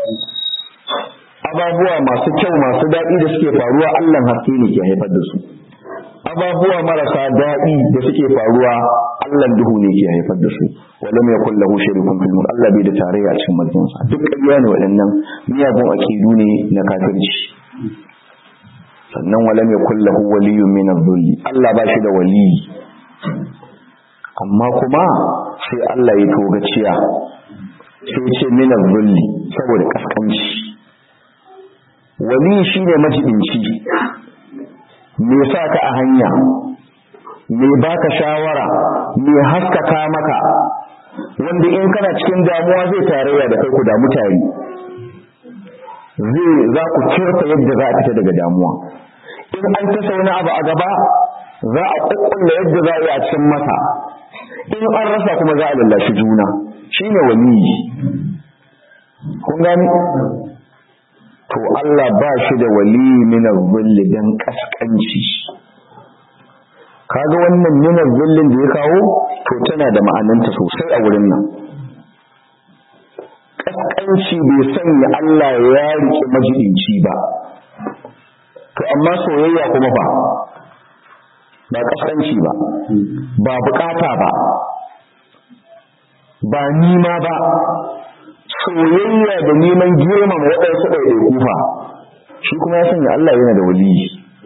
ababuwa masu kyau masu daɗi da suke faruwa Allah haske ne ke haifar da su ababuwa marasa daɗi da suke faruwa Allah duhu ne ke haifar da su wala mai kulla hu sharikun fil mulk Allah bai da tarayya a cikin mulkin sa duk ƙarya ne waɗannan miyagun akidu ne na kafirci sannan wala mai kulla hu waliyyun min adh-dhulli Allah ba shi da waliyi amma kuma sai Allah ya togaciya sai ce min adh-dhulli saboda kaskanci wali shine majibinci me sa ka a hanya me baka shawara me haskaka maka wanda in kana cikin damuwa zai tarayya da kai ku da mutane zai za ku kirta yadda za a fita daga damuwa in an ta sauna abu a gaba za a kukkulla yadda za a yi a cikin masa in an rasa kuma za a lallashi juna shine waliyi kun gani to Allah ba shi da wali min zulli dan kaskanci kaga wannan min zullin da ya kawo to tana da ma'ananta sosai a wurin nan kaskanci bai sanya Allah ya rike majidinci ba to amma soyayya kuma ba ba kaskanci ba ba bukata ba ba nima ba soyayya da neman girmama waɗansu ɗaiɗaiku fa shi kuma ya sanya Allah yana da waliyi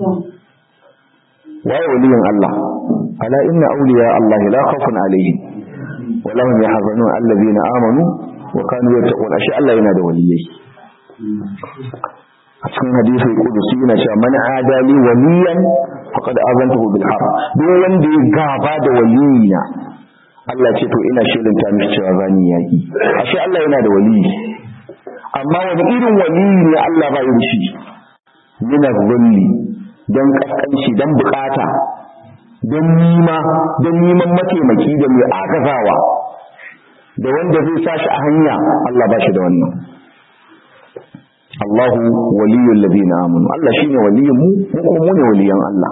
waye waliyin Allah ala inna awliya Allah la khawfun alaihim wa lahum yahzanun allazina amanu wa kanu yattaqun ashi Allah yana da waliyai a cikin hadisi kudusi yana cewa man adali waliyan faqad azantahu bil harb duk wanda ya gaba da waliyina Allah ce to ina shirin ta mishi cewa zani yaki ashe Allah yana da waliyi amma wani irin waliyi ne Allah ba yi shi yana zulli dan kaskanci dan bukata dan nima dan neman mataimaki da mai agazawa da wanda zai sa shi a hanya Allah ba shi da wannan Allahu waliyul ladina amanu Allah shine waliyin mu mu kuma mu ne waliyan Allah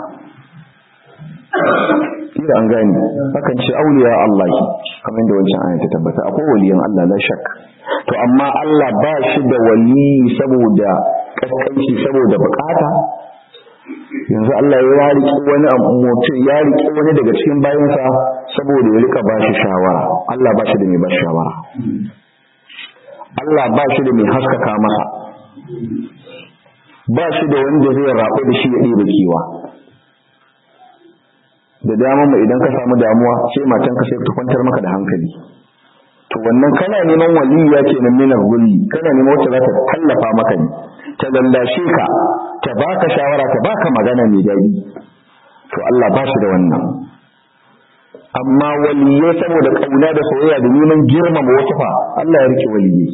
kira an gani hakan ce auliya Allah kamar da wancan ayata tabbata akwai waliyan Allah la shak to amma Allah ba shi da wali saboda kaskanci saboda bukata yanzu Allah ya riƙe wani mutum ya riƙe wani daga cikin bayansa saboda ya rika ba shi shawara Allah ba shi da mai ba shawara Allah ba shi da mai haskaka masa ba shi da wanda zai rabu da shi ya ɗebe kewa da dama mai idan ka samu damuwa sai matanka sai ta kwantar maka da hankali to wannan kana neman waliya ce na minar gulli kana neman wacce za ta tallafa maka ne ta lallashe ka ta baka shawara ta baka magana mai daɗi to Allah ba shi da wannan amma waliyai saboda kauna da soyayya da neman girmama wasu fa Allah ya rike waliyai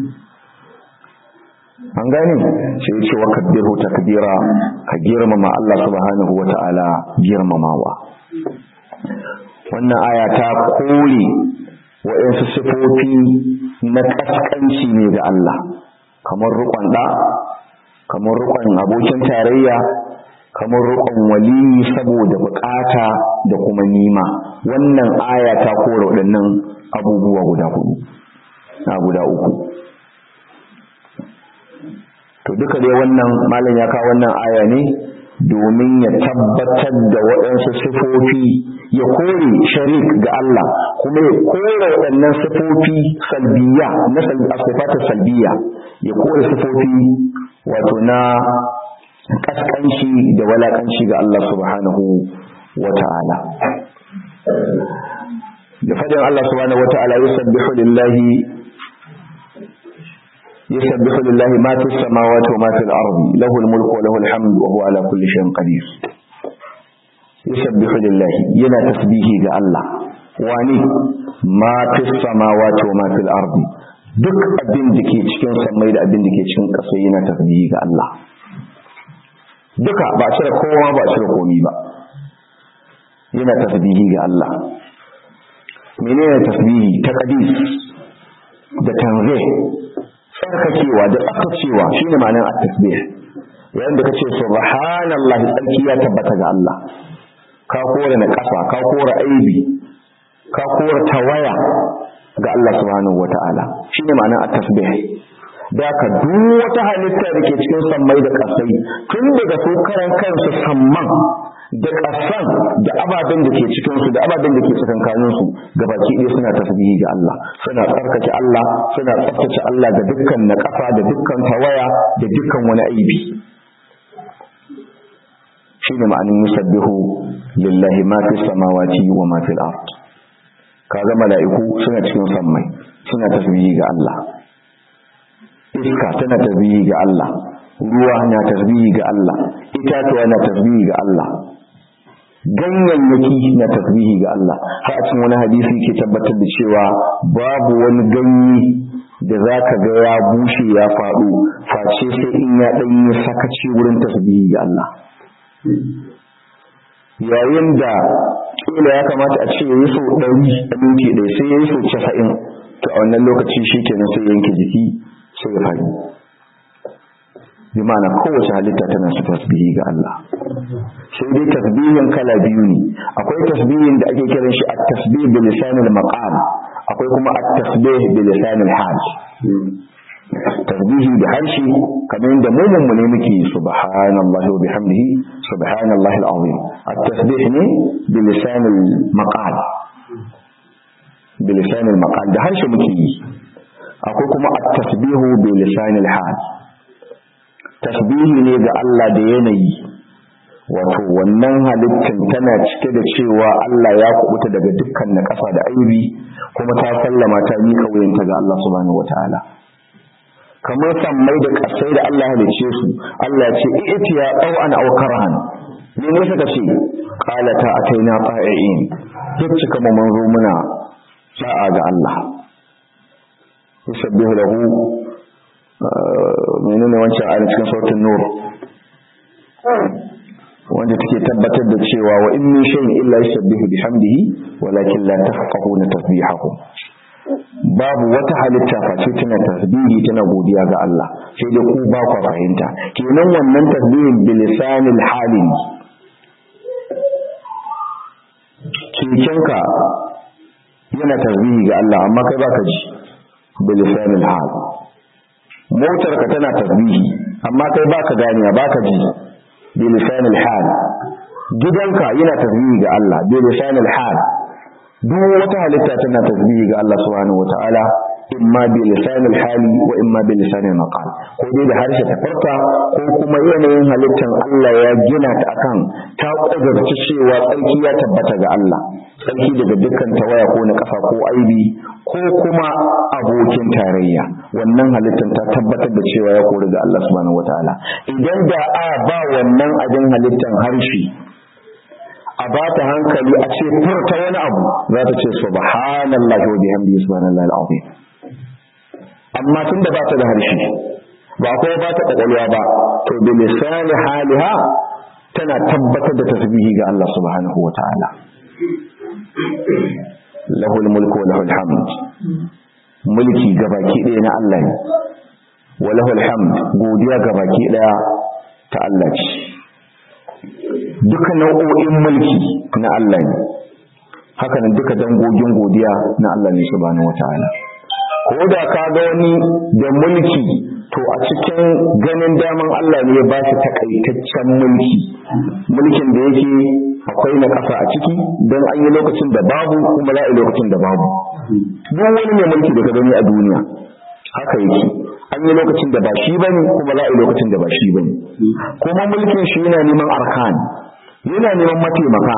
an gane sai ya ce wa kabbiru takbira ka girmama Allah subhanahu wa ta'ala girmamawa wannan aya ta kore waɗansu sifofi na ƙasƙanci ne ga Allah kamar rukon ɗa kamar rukon abokin tarayya kamar rukon wali saboda bukata da kuma nima wannan aya ta kore waɗannan abubuwa guda hudu na guda uku to duka dai wannan malam ya kawo wannan aya ne domin ya tabbatar da waɗansu sifofi ya kore sharik ga Allah kuma ya kore waɗannan sifofi salbiya na sifatar salbiya ya kore sifofi wato na kaskanci da walakanci ga Allah subhanahu wa ta'ala da fadin Allah subhanahu wa ta'ala yusabbihu lillahi يسبح لله ما في السماوات وما في الأرض له الملك وله الحمد وهو على كل شيء قدير يسبح لله ينا تسبيحي ga Allah wani ma fi samawati wa ma fil ardi duk abin da ke cikin samai da abin da ke cikin ƙasa yana tasbihi ga Allah duka ba a cire kowa ba a cire komi ba yana tasbihi ga Allah menene tasbihi ta qadis da tanzih tsarkakewa da tsaftacewa shine ma'anar at-tasbih yayin da kace subhanallahi tsarki ya tabbata ga Allah ka kore na kafa ka kore aibi ka kore tawaya ga Allah subhanahu wata'ala shine ma'anar at-tasbih da ka duk wata halitta da ke cikin sammai da kasai tun daga su karan kansu samman da kasan da ababen da ke cikin su da ababen da ke tsakankanin su gabaki ɗaya suna tasbihi ga Allah suna tsarkake Allah suna tsaftace Allah da dukkan na kafa da dukkan tawaya da dukkan wani aibi shine ma'anin yusabbihu lillahi ma fi samawati wa ma fil ard kaga mala'iku suna cikin sammai suna tasbihi ga Allah iska tana tasbihi ga Allah ruwa na tasbihi ga Allah itatuwa na tasbihi ga Allah ganyayyaki na tasbihi ga Allah har a cikin wani hadisi ke tabbatar da cewa babu wani ganye da zaka ga ya bushe ya faɗo face sai in ya dan yi sakaci wurin tasbihi ga Allah yayin da kila ya kamata a ce yayi so 100 a minti ɗaya sai yayi so 90 to a wannan lokaci shikenan sai yanke jiki sai ya faɗi bi ma'ana kowace halitta tana su tasbihi ga Allah sai dai tasbihin kala biyu ne akwai tasbihin da ake kiran shi at-tasbih bi lisanil maqam akwai kuma at-tasbih bi lisanil hal tasbihi da harshe kamar yadda mu mun ne muke subhanallahi wa bihamdihi subhanallahi al-azim at-tasbih ne bi lisanil maqal bi lisanil maqal da harshe muke yi akwai kuma at-tasbihu bi lisanil hal tasbihi ne ga Allah da yanayi wato wannan halittin tana cike da cewa Allah ya kubuta daga dukkan na ƙasa da aibi kuma ta sallama ta mika wuyanta ga Allah subhanahu wataala kamar sammai da kasai da Allah halicce su Allah ya ce i'tiya aw an aw karahan ne ne suka ce qala ta ataina qa'iin duk cika mu mun zo muna sa'a ga Allah yusabbihu lahu menene wancan ayat cikin sautin nur wanda take tabbatar da cewa wa in min shay'in illa yusabbihu bihamdihi walakin la tafqahuna tasbihahum babu wata halitta face tana tasbihi tana godiya ga Allah sai dai ku ba ku fahimta kenan wannan tasbihin bilisanil halin kekenka yana tasbihi ga Allah amma kai baka ji bilisanil hal motarka tana tasbihi amma kai baka ganiya baka ji bilisanil hal gidanka yana tasbihi ga Allah bilisanil hal duk wata halitta tana tasbihi ga Allah subhanahu wataala imma bi lisanil hali wa imma bi lisanil maqal ko dai da harshe ta farka ko kuma yanayin halittar Allah ya gina ta akan ta kudurci cewa tsarki ya tabbata ga Allah tsarki daga dukkan tawaya ko na kafa ko aibi ko kuma abokin tarayya wannan halittar ta tabbatar da cewa ya kori ga Allah subhanahu wataala idan da a ba wannan abin halittar harshe a ba ta hankali a ce furta wani abu za ta ce subhanallahi wa bihamdihi subhanallahi alazim amma tun da ba ta da harshe ba kuma ba ta kwakwalwa ba to bi lisani haliha tana tabbatar da tasbihi ga Allah subhanahu wa ta'ala lahul mulku wa lahul hamd mulki gabaki ɗaya na Allah ne wa lahul hamd godiya gabaki ɗaya ta Allah ce duka nau'o'in mulki na Allah ne haka nan duka dangogin godiya na Allah ne subhanahu wataala ko da ka ga wani da mulki to a cikin ganin daman Allah ne ya ba shi takaitaccen mulki mulkin da yake akwai na kasa a ciki don an yi lokacin da babu kuma za a yi lokacin da babu duk wani mai mulki da ka gani a duniya haka yake an yi lokacin da ba shi bane kuma za a yi lokacin da ba shi bane kuma mulkin shi yana neman arkan yana neman mataimaka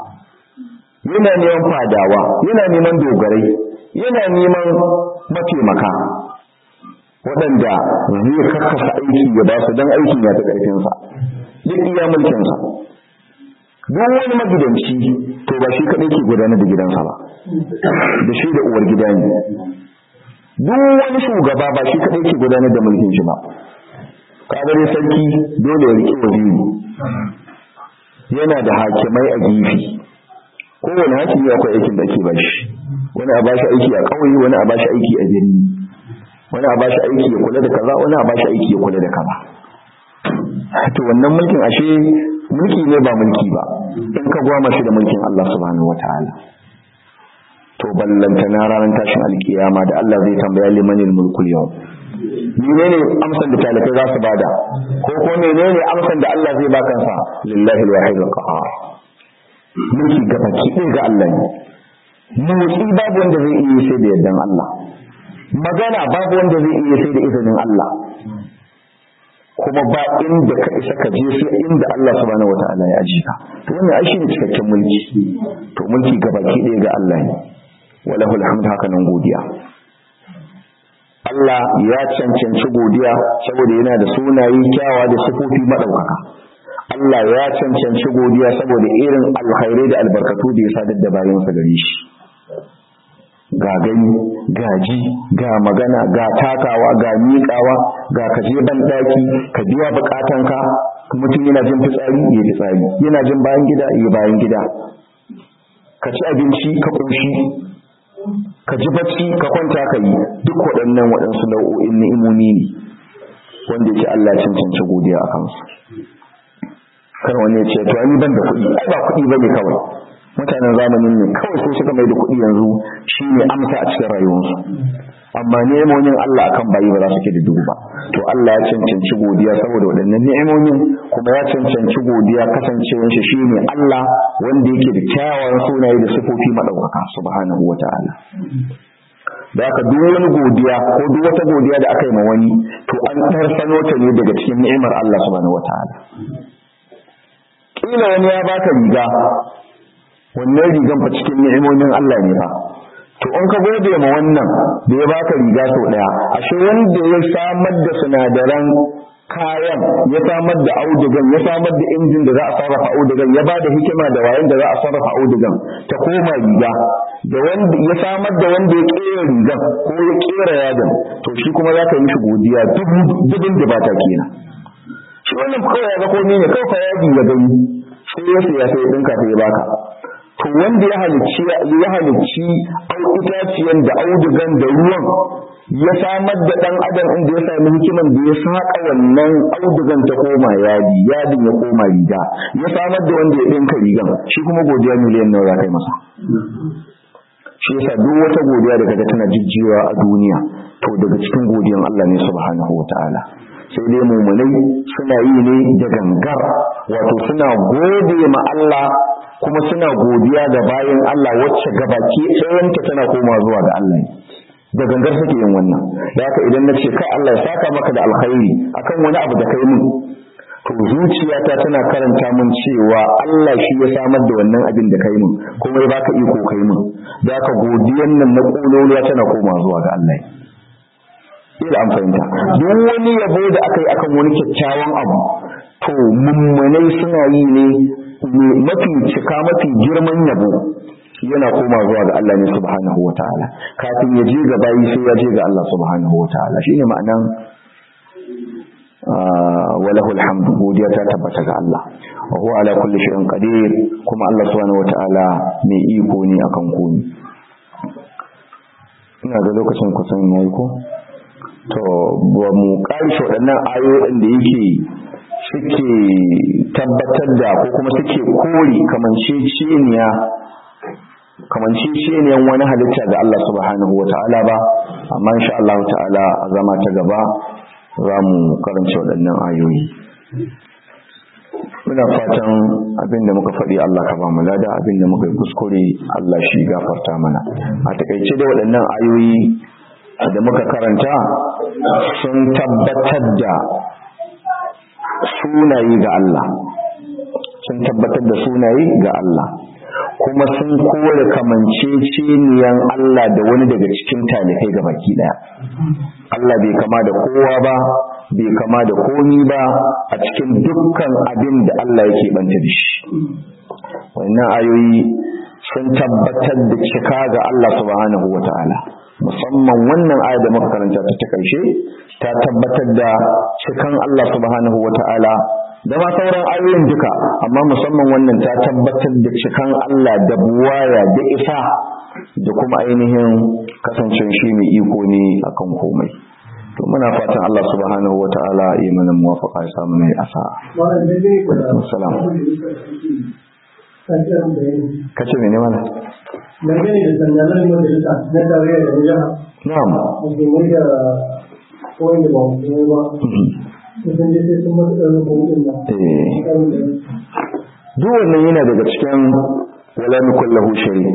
yana neman fadawa yana neman dogarai yana neman mataimaka waɗanda zai karkasa aiki ya ba su don aikin ya ta ƙarfinsa duk iya mulkinsa duk wani magidanci to ba shi kaɗai ke gudanar da gidansa ba da shi da uwar gida ne duk wani shugaba ba shi kaɗai ke gudanar da mulkin shi ba kadare sarki dole ya riƙe waziri yana da hakimai a gefe kowane hakimi akwai aikin da ake bashi wani a bashi aiki a ƙauye wani a bashi aiki a birni wani a bashi aiki ya kula da kaza wani a bashi aiki ya kula da kaza to wannan mulkin ashe mulki ne ba mulki ba in ka gwama shi da mulkin Allah subhanahu wataala to ballanta na ranar tashin alkiyama da Allah zai tambaya limanil mulkul yau menene amsan da talakai za su bada ko ko menene amsan da Allah zai baka sa lillahi alwahid alqahar mulki ga baki ɗaya ga Allah ne motsi babu wanda zai iya sai da yardan Allah magana babu wanda zai iya sai da izinin Allah kuma ba inda ka isa ka je sai inda Allah subhanahu wataala ya aji ka to wannan ai shine cikakken mulki to mulki ga baki ɗaya ga Allah ne walahu alhamdu haka nan godiya Allah ya cancanci godiya saboda yana da sunaye kyawa da sifofi madaukaka Allah ya cancanci godiya saboda irin alkhairai da albarkatu da ya sadar da bayansa gare shi ga gani ga ji ga magana ga takawa ga miƙawa ga kaje ban daki ka biya bukatanka mutum yana jin fitsari ya fitsari yana jin bayan gida ya bayan gida ka ci abinci ka ƙoshi ka ji bacci ka kwanta ka yi duk waɗannan waɗansu nau'o'in ni'imomi ne wanda yake Allah cancanci godiya a kansu kar wani ya ce to an yi ban da kuɗi ai ba kuɗi bane kawai mutanen zamanin ne kawai sai suka mai da kuɗi yanzu shine amsa a cikin rayuwarsu amma nemomin Allah akan bayi ba za su ke da dubu ba to Allah ya cancanci godiya saboda waɗannan ni'imomin kuma ya cancanci godiya kasancewar shi shine Allah wanda yake da kyawawan sunaye da sifofi madaukaka subhanahu wata'ala da aka duk wani godiya ko duk wata godiya da aka yi ma wani to an ɗarsano ta ne daga cikin ni'imar Allah subhanahu wata'ala kila wani ya baka riga wannan rigan fa cikin ni'imomin Allah ne fa to in ka gode ma wannan da ya baka riga sau daya ashe wanda ya samar da sinadaran kayan ya samar da audugan ya samar da injin da za a sarrafa audugan ya ba da hikima da wayan da za a sarrafa audugan ta koma riga da wanda ya samar da wanda ya kera rigan ko ya kera yadin to shi kuma za ka yi mishi godiya dubin da bata kenan shi wannan kawai ya ga komai ne kawai fa yadi ya gani sai ya siya sai ya dinka sai ya baka to wanda ya halicci ya halicci itaciyan da audugan da ruwan ya samar da dan adam inda ya sami hikiman da ya saka wannan audugan ta koma yadi yadin ya koma riga ya samar da wanda ya dinka rigan shi kuma godiya miliyan nawa za kai masa shi yasa duk wata godiya da kaga tana jijjiwa a duniya to daga cikin godiyan Allah ne subhanahu wataala sai dai mumunai suna yi ne da gangar wato suna gode ma Allah kuma suna godiya ga bayan Allah wacce gabaki ɗayanta tana koma zuwa ga Allah ne da gangar suke yin wannan da haka idan na ce kai Allah ya saka maka da alkhairi akan wani abu da kai min to zuciyata tana karanta min cewa Allah shi ya samar da wannan abin da kai min kuma ya baka iko kai min da haka godiyan nan na kololuwa tana koma zuwa ga Allah ila an fahimta duk wani yabo da aka yi akan wani kyakkyawan abu to mummunai suna yi ne mafi cika mafi girman yabo yana koma zuwa ga Allah ne subhanahu wataala kafin ya je ga bayi sai ya je ga Allah subhanahu wataala shine ma'anan walahul hamd godiya ta tabbata ga Allah wa huwa ala kulli shay'in qadir kuma Allah subhanahu wataala mai iko ne akan komai ina ga lokacin kusan yayi ko to ba mu karshe waɗannan ayoyin da yake suke tabbatar da ko kuma suke kore kamanceceniya kamanceceniyan wani halitta ga Allah subhanahu wa ta'ala ba amma insha Allah ta'ala a zama ta gaba za mu karanta waɗannan ayoyi muna fatan abinda muka faɗi Allah ka ba mu lada abinda muka yi kuskure Allah shi gafarta mana a takaice da waɗannan ayoyi da muka karanta sun tabbatar da sunaye ga Allah sun tabbatar da sunaye ga Allah kuma sun kore kamanceceniyan Allah da wani daga cikin talibai ga baki daya Allah bai kama da kowa ba bai kama da komi ba a cikin dukkan abin da Allah yake banta da shi wannan ayoyi sun tabbatar da cika ga Allah subhanahu wata'ala musamman wannan aya da muka karanta ta ta karshe ta tabbatar da cikan Allah subhanahu wata'ala da ma sauran ayoyin duka amma musamman wannan ta tabbatar da cikan Allah da buwaya da isa da kuma ainihin kasancen shi mai iko ne akan komai to muna fatan Allah subhanahu wata'ala ya mana muwafaqa ya samu ne asa assalam kace mene mana dangane da sandalar majalisa na tarayya da na jiha na'am musulmai da wanda ba musulmai ba kusan dai sai sun masu ɗan rukun nan eh duk wannan yana daga cikin wala nukullahu sharik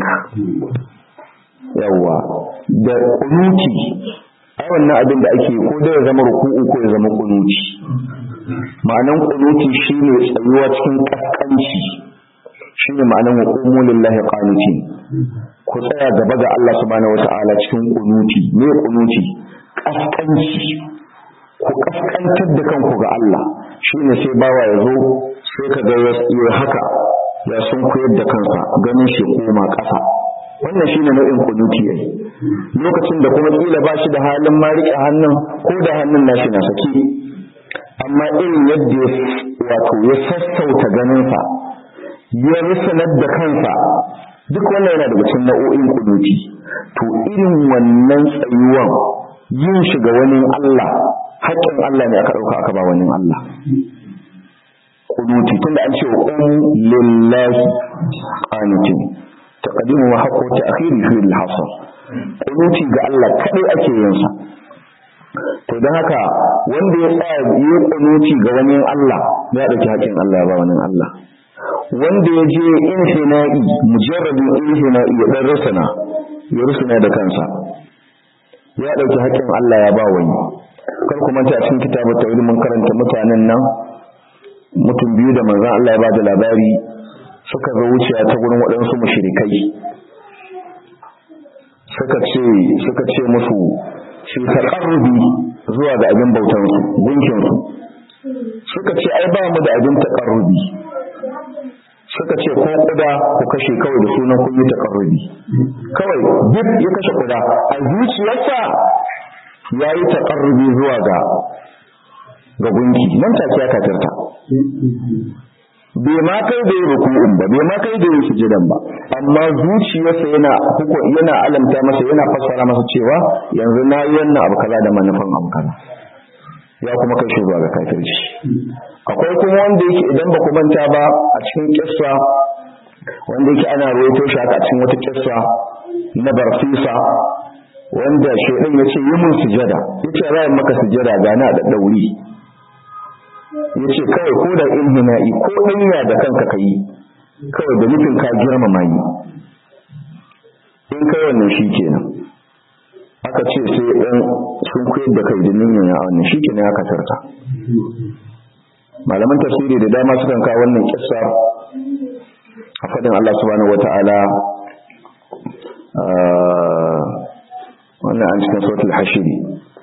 yawa da kunuti ai wannan abin da ake ko da ya zama ruku'u ko ya zama kunuti ma'anan kunuti shine tsayuwa cikin kaskanci shine ma'anan wa qumu lillahi qanitin ku tsaya gaba ga Allah subhanahu wata'ala cikin kunuti me kunuti kaskanci ku kaskantar da kanku ga Allah shine sai bawa ya zo sai ka ga ya haka ya sun koyar da kansa ganin shi koma ƙasa wannan shine nau'in kunuti yayi lokacin da kuma kila ba shi da halin ma rike hannun ko da hannun nashi na saki amma irin yadda wato ya sassauta ganinsa ya risanar da kansa duk wannan yana daga cikin nau'o'in kunuti to irin wannan tsayuwan yin shi ga wani Allah haƙƙin Allah ne aka ɗauka aka ba wani Allah kunuti tunda an ce wa qum lillahi qanitin taqdimu wa haqqu ta'khiri fi al-hasr kunuti ga Allah kadai ake yin sa to dan haka wanda ya tsaya yi kunuti ga wani Allah ya dauki haƙƙin Allah ya ba wani Allah wanda ya je inhina'i mujarradin inhina'i ya dan rusuna ya rusuna da kansa ya dauki haƙƙin Allah ya ba wani kar ku manta a cikin kitabu tawhid mun karanta mutanen nan mutum biyu da manzon Allah ya ba da labari suka zo wuciya ta gurin waɗansu mushrikai suka ce suka ce musu shi taqarrubi zuwa ga abin bautan su gunkin su suka ce ai ba mu da abin taqarrubi suka ce ko kuda ku kashe kawai da sunan kun yi taqarrubi kawai duk ya kashe kuda a zuciyarsa yayi taqarrubi zuwa ga ga gunki nan take ya kafirta bai ma kai da yi ruku'un ba bai ma kai da yi sujudan ba amma zuciyarsa yana huko yana alamta masa yana fassara masa cewa yanzu na yi wannan abu kaza da manufan abu kaza ya kuma kai shi zuwa ga kafirci akwai kuma wanda yake idan ba ku manta ba a cikin kissa wanda yake ana rawaito shi haka a cikin wata kissa na barfisa wanda shaidan ya ce yi mun sujada ya ce ra'ayin maka sujada ga na da dauri ya ce kawai ko da inhina'i ko ɗanya da kanka ka yi kawai da nufin ka girmama yi in kai wannan shi kenan aka ce sai ɗan sun koyar da kai da niyyar ya wannan shi kenan ya kasarta malaman tafsiri da dama sukan kawo wannan kissa a faɗin Allah subhanahu wata'ala wannan an cikin sautul hashiri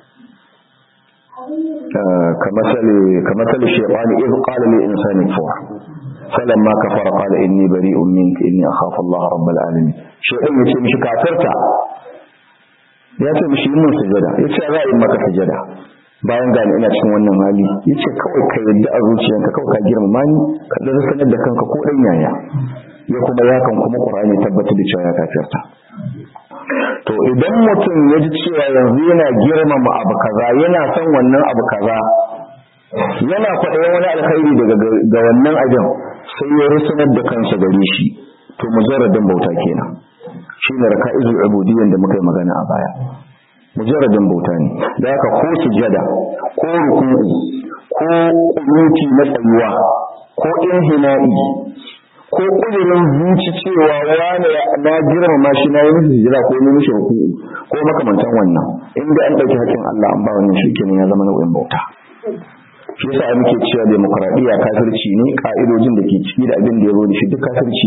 كمثل كمثل الشيطان إذ قال للإنسان كفر فلما كفر قال إني بريء منك إني أخاف الله رب العالمين شيطان يتي مش كافرتا ya ce mishi yin sujada ya ce za a yi maka sujada bayan gani ina cikin wannan hali ya ce kawai ka yadda a zuciyanka kawai ka girmama ni ka ɗan sanar da kanka ko ɗan yaya ya kuma yakan kuma ƙur'ani tabbatar da cewa ya kafirta to idan mutum ya ji cewa yanzu yana girmama abu kaza yana son wannan abu kaza yana kwaɗayin wani alkhairi daga ga wannan abin sai ya rusunar da kansa gare shi to mujarradin bauta kenan shine raka'izul ubudiyyan da muka yi magana a baya mujarradin bauta ne da haka ko sujada ko ruku'u ko kunuti na tsayuwa ko inhina'i ko kudirin zuci cewa wani na girmama shi na yi mishi hijira ko yi mishi ruku'u ko makamantan wannan inda an ɗauki hakkin Allah an ba wannan shi kenan ya zama nau'in bauta shi yasa muke cewa demokradiyya kafirci ne ka'idojin da ke ciki da abin da ya zo da shi duk kafirci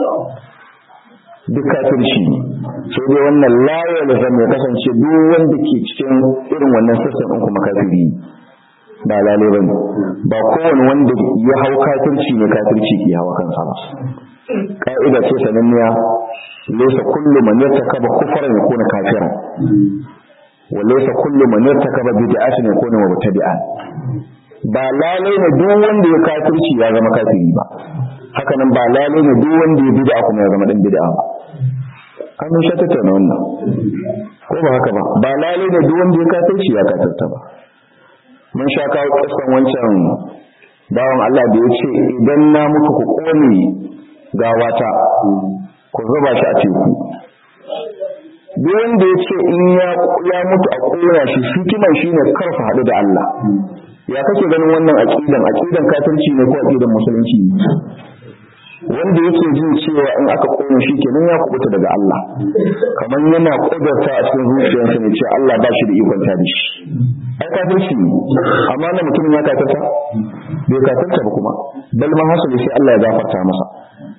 duk kafirci ne sai dai wannan layar da zama ya kasance duk wanda ke cikin irin wannan sassan ɗin kuma kafiri ba lalai bane ba kowane wanda ya hau kafirci ne kafirci ke hawa kansa ba ka'ida ce sananniya laysa kullu man yartakaba kufran yakuna kafiran wa laysa kullu man yartakaba bid'atan yakuna mubtadi'an ba lalai ne duk wanda ya kafirci ya zama kafiri ba haka nan ba lalai ne duk wanda ya bid'a kuma ya zama dan bid'a ba an mun shata ta wannan ko ba haka ba ba lalai ne duk wanda ya kafirci ya kafirta ba mun sha kawo kasan wancan bawan Allah da ya ce idan na mutu ku kone gawata ku zuba shi a teku duk wanda ya ce in ya mutu a kona shi hikiman shine karfa haɗu da Allah ya kake ganin wannan aqidan aqidan kafirci ne ko aqidan musulunci ne wanda yake jin cewa in aka kone shi kenan ya kubuta daga Allah kamar yana kudarta a cikin zuciyarsa ne cewa Allah ba shi da ikon ta da shi ai kafirci ne amma na mutum ya kafirta bai kafirta ba kuma bal ma hasali sai Allah ya gafarta masa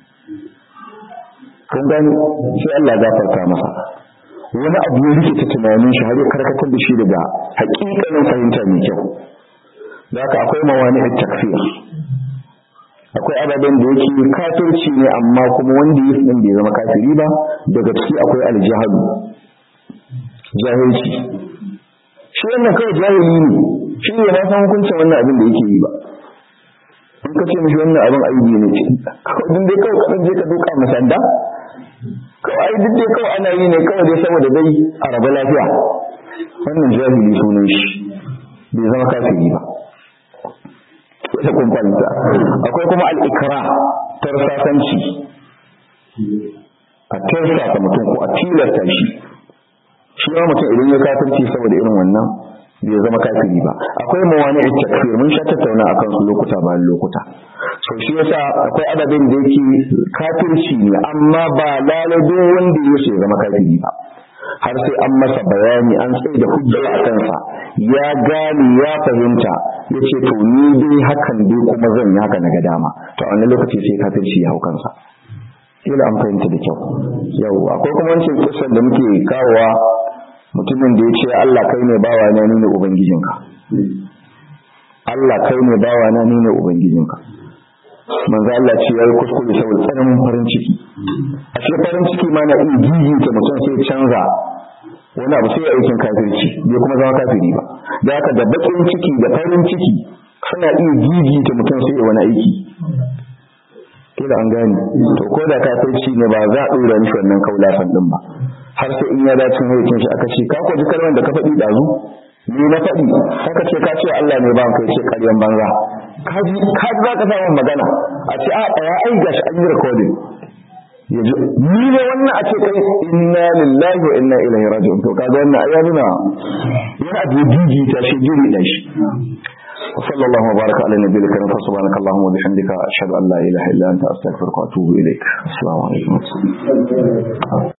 kun gani sai Allah ya gafarta masa wani abu ya rike ta tunanin shi har ya karkatar da shi daga hakikanin fahimta mai kyau da haka akwai mawani takfir akwai ababen da yake kafirci ne amma kuma wanda yi din bai zama kafiri ba daga ciki akwai aljihadu jahilci shi wannan kawai jahili ne shi ne na san hukuncin wannan abin da yake yi ba in ka ce mishi wannan abin aibi ne kawai dai kawai kaɗan je ka duka masanda kawai duk dai kawai ana yi ne kawai dai saboda dai a raba lafiya wannan jahili sunan shi bai zama kafiri ba ita kun fahimta akwai kuma al'ikra tarsasanci a tarsasa mutum ko a tilasta shi shi ma mutum idan ya kafirci saboda irin wannan bai zama kafiri ba akwai mawani a takfir mun sha tattauna a kansu lokuta bayan lokuta so shi yasa akwai adadin da yake kafirci ne amma ba lalai duk wanda ya ya zama kafiri ba har sai an masa bayani an tsaye da hujja a kansa ya gane ya fahimta ya ce to ni dai hakan dai kuma zan yi haka na ga dama to a wani lokaci sai kafirci ya hau kansa kila an fahimta da kyau yau akwai kuma wancan kisan da muke kawowa mutumin da ya ce Allah kai ne bawa na ni ne ubangijinka Allah kai ne bawa na ni ne ubangijinka manzo Allah ce yayi kuskure saboda tsananin farin ciki a ce farin ciki ma na iya gigita mutum sai canza wani abu sai ya aikin kafirci bai kuma zama kafiri ba da haka da bakin ciki da farin ciki suna iya gigita mutum sai ya wani aiki kila an gane to ko da kafirci ne ba za a dora mishi wannan kaulafan din ba har sai in ya dace hayyacin shi aka ce ka kwaji kalmar da ka faɗi dazu ni na faɗi haka ce ka ce Allah ne ba ka ce ƙaryan banza kaji kaji za ka samu magana a ce a ɗaya ai gashi an yi recording yanzu ni ne wannan a ce kai inna lillahi wa inna ilaihi raji'un to kaga wannan ai ya nuna yana da gigi ta shi giri da shi وصلى الله وبارك على النبي الكريم فسبحانك اللهم وبحمدك اشهد ان لا اله الا انت استغفرك واتوب اليك السلام عليكم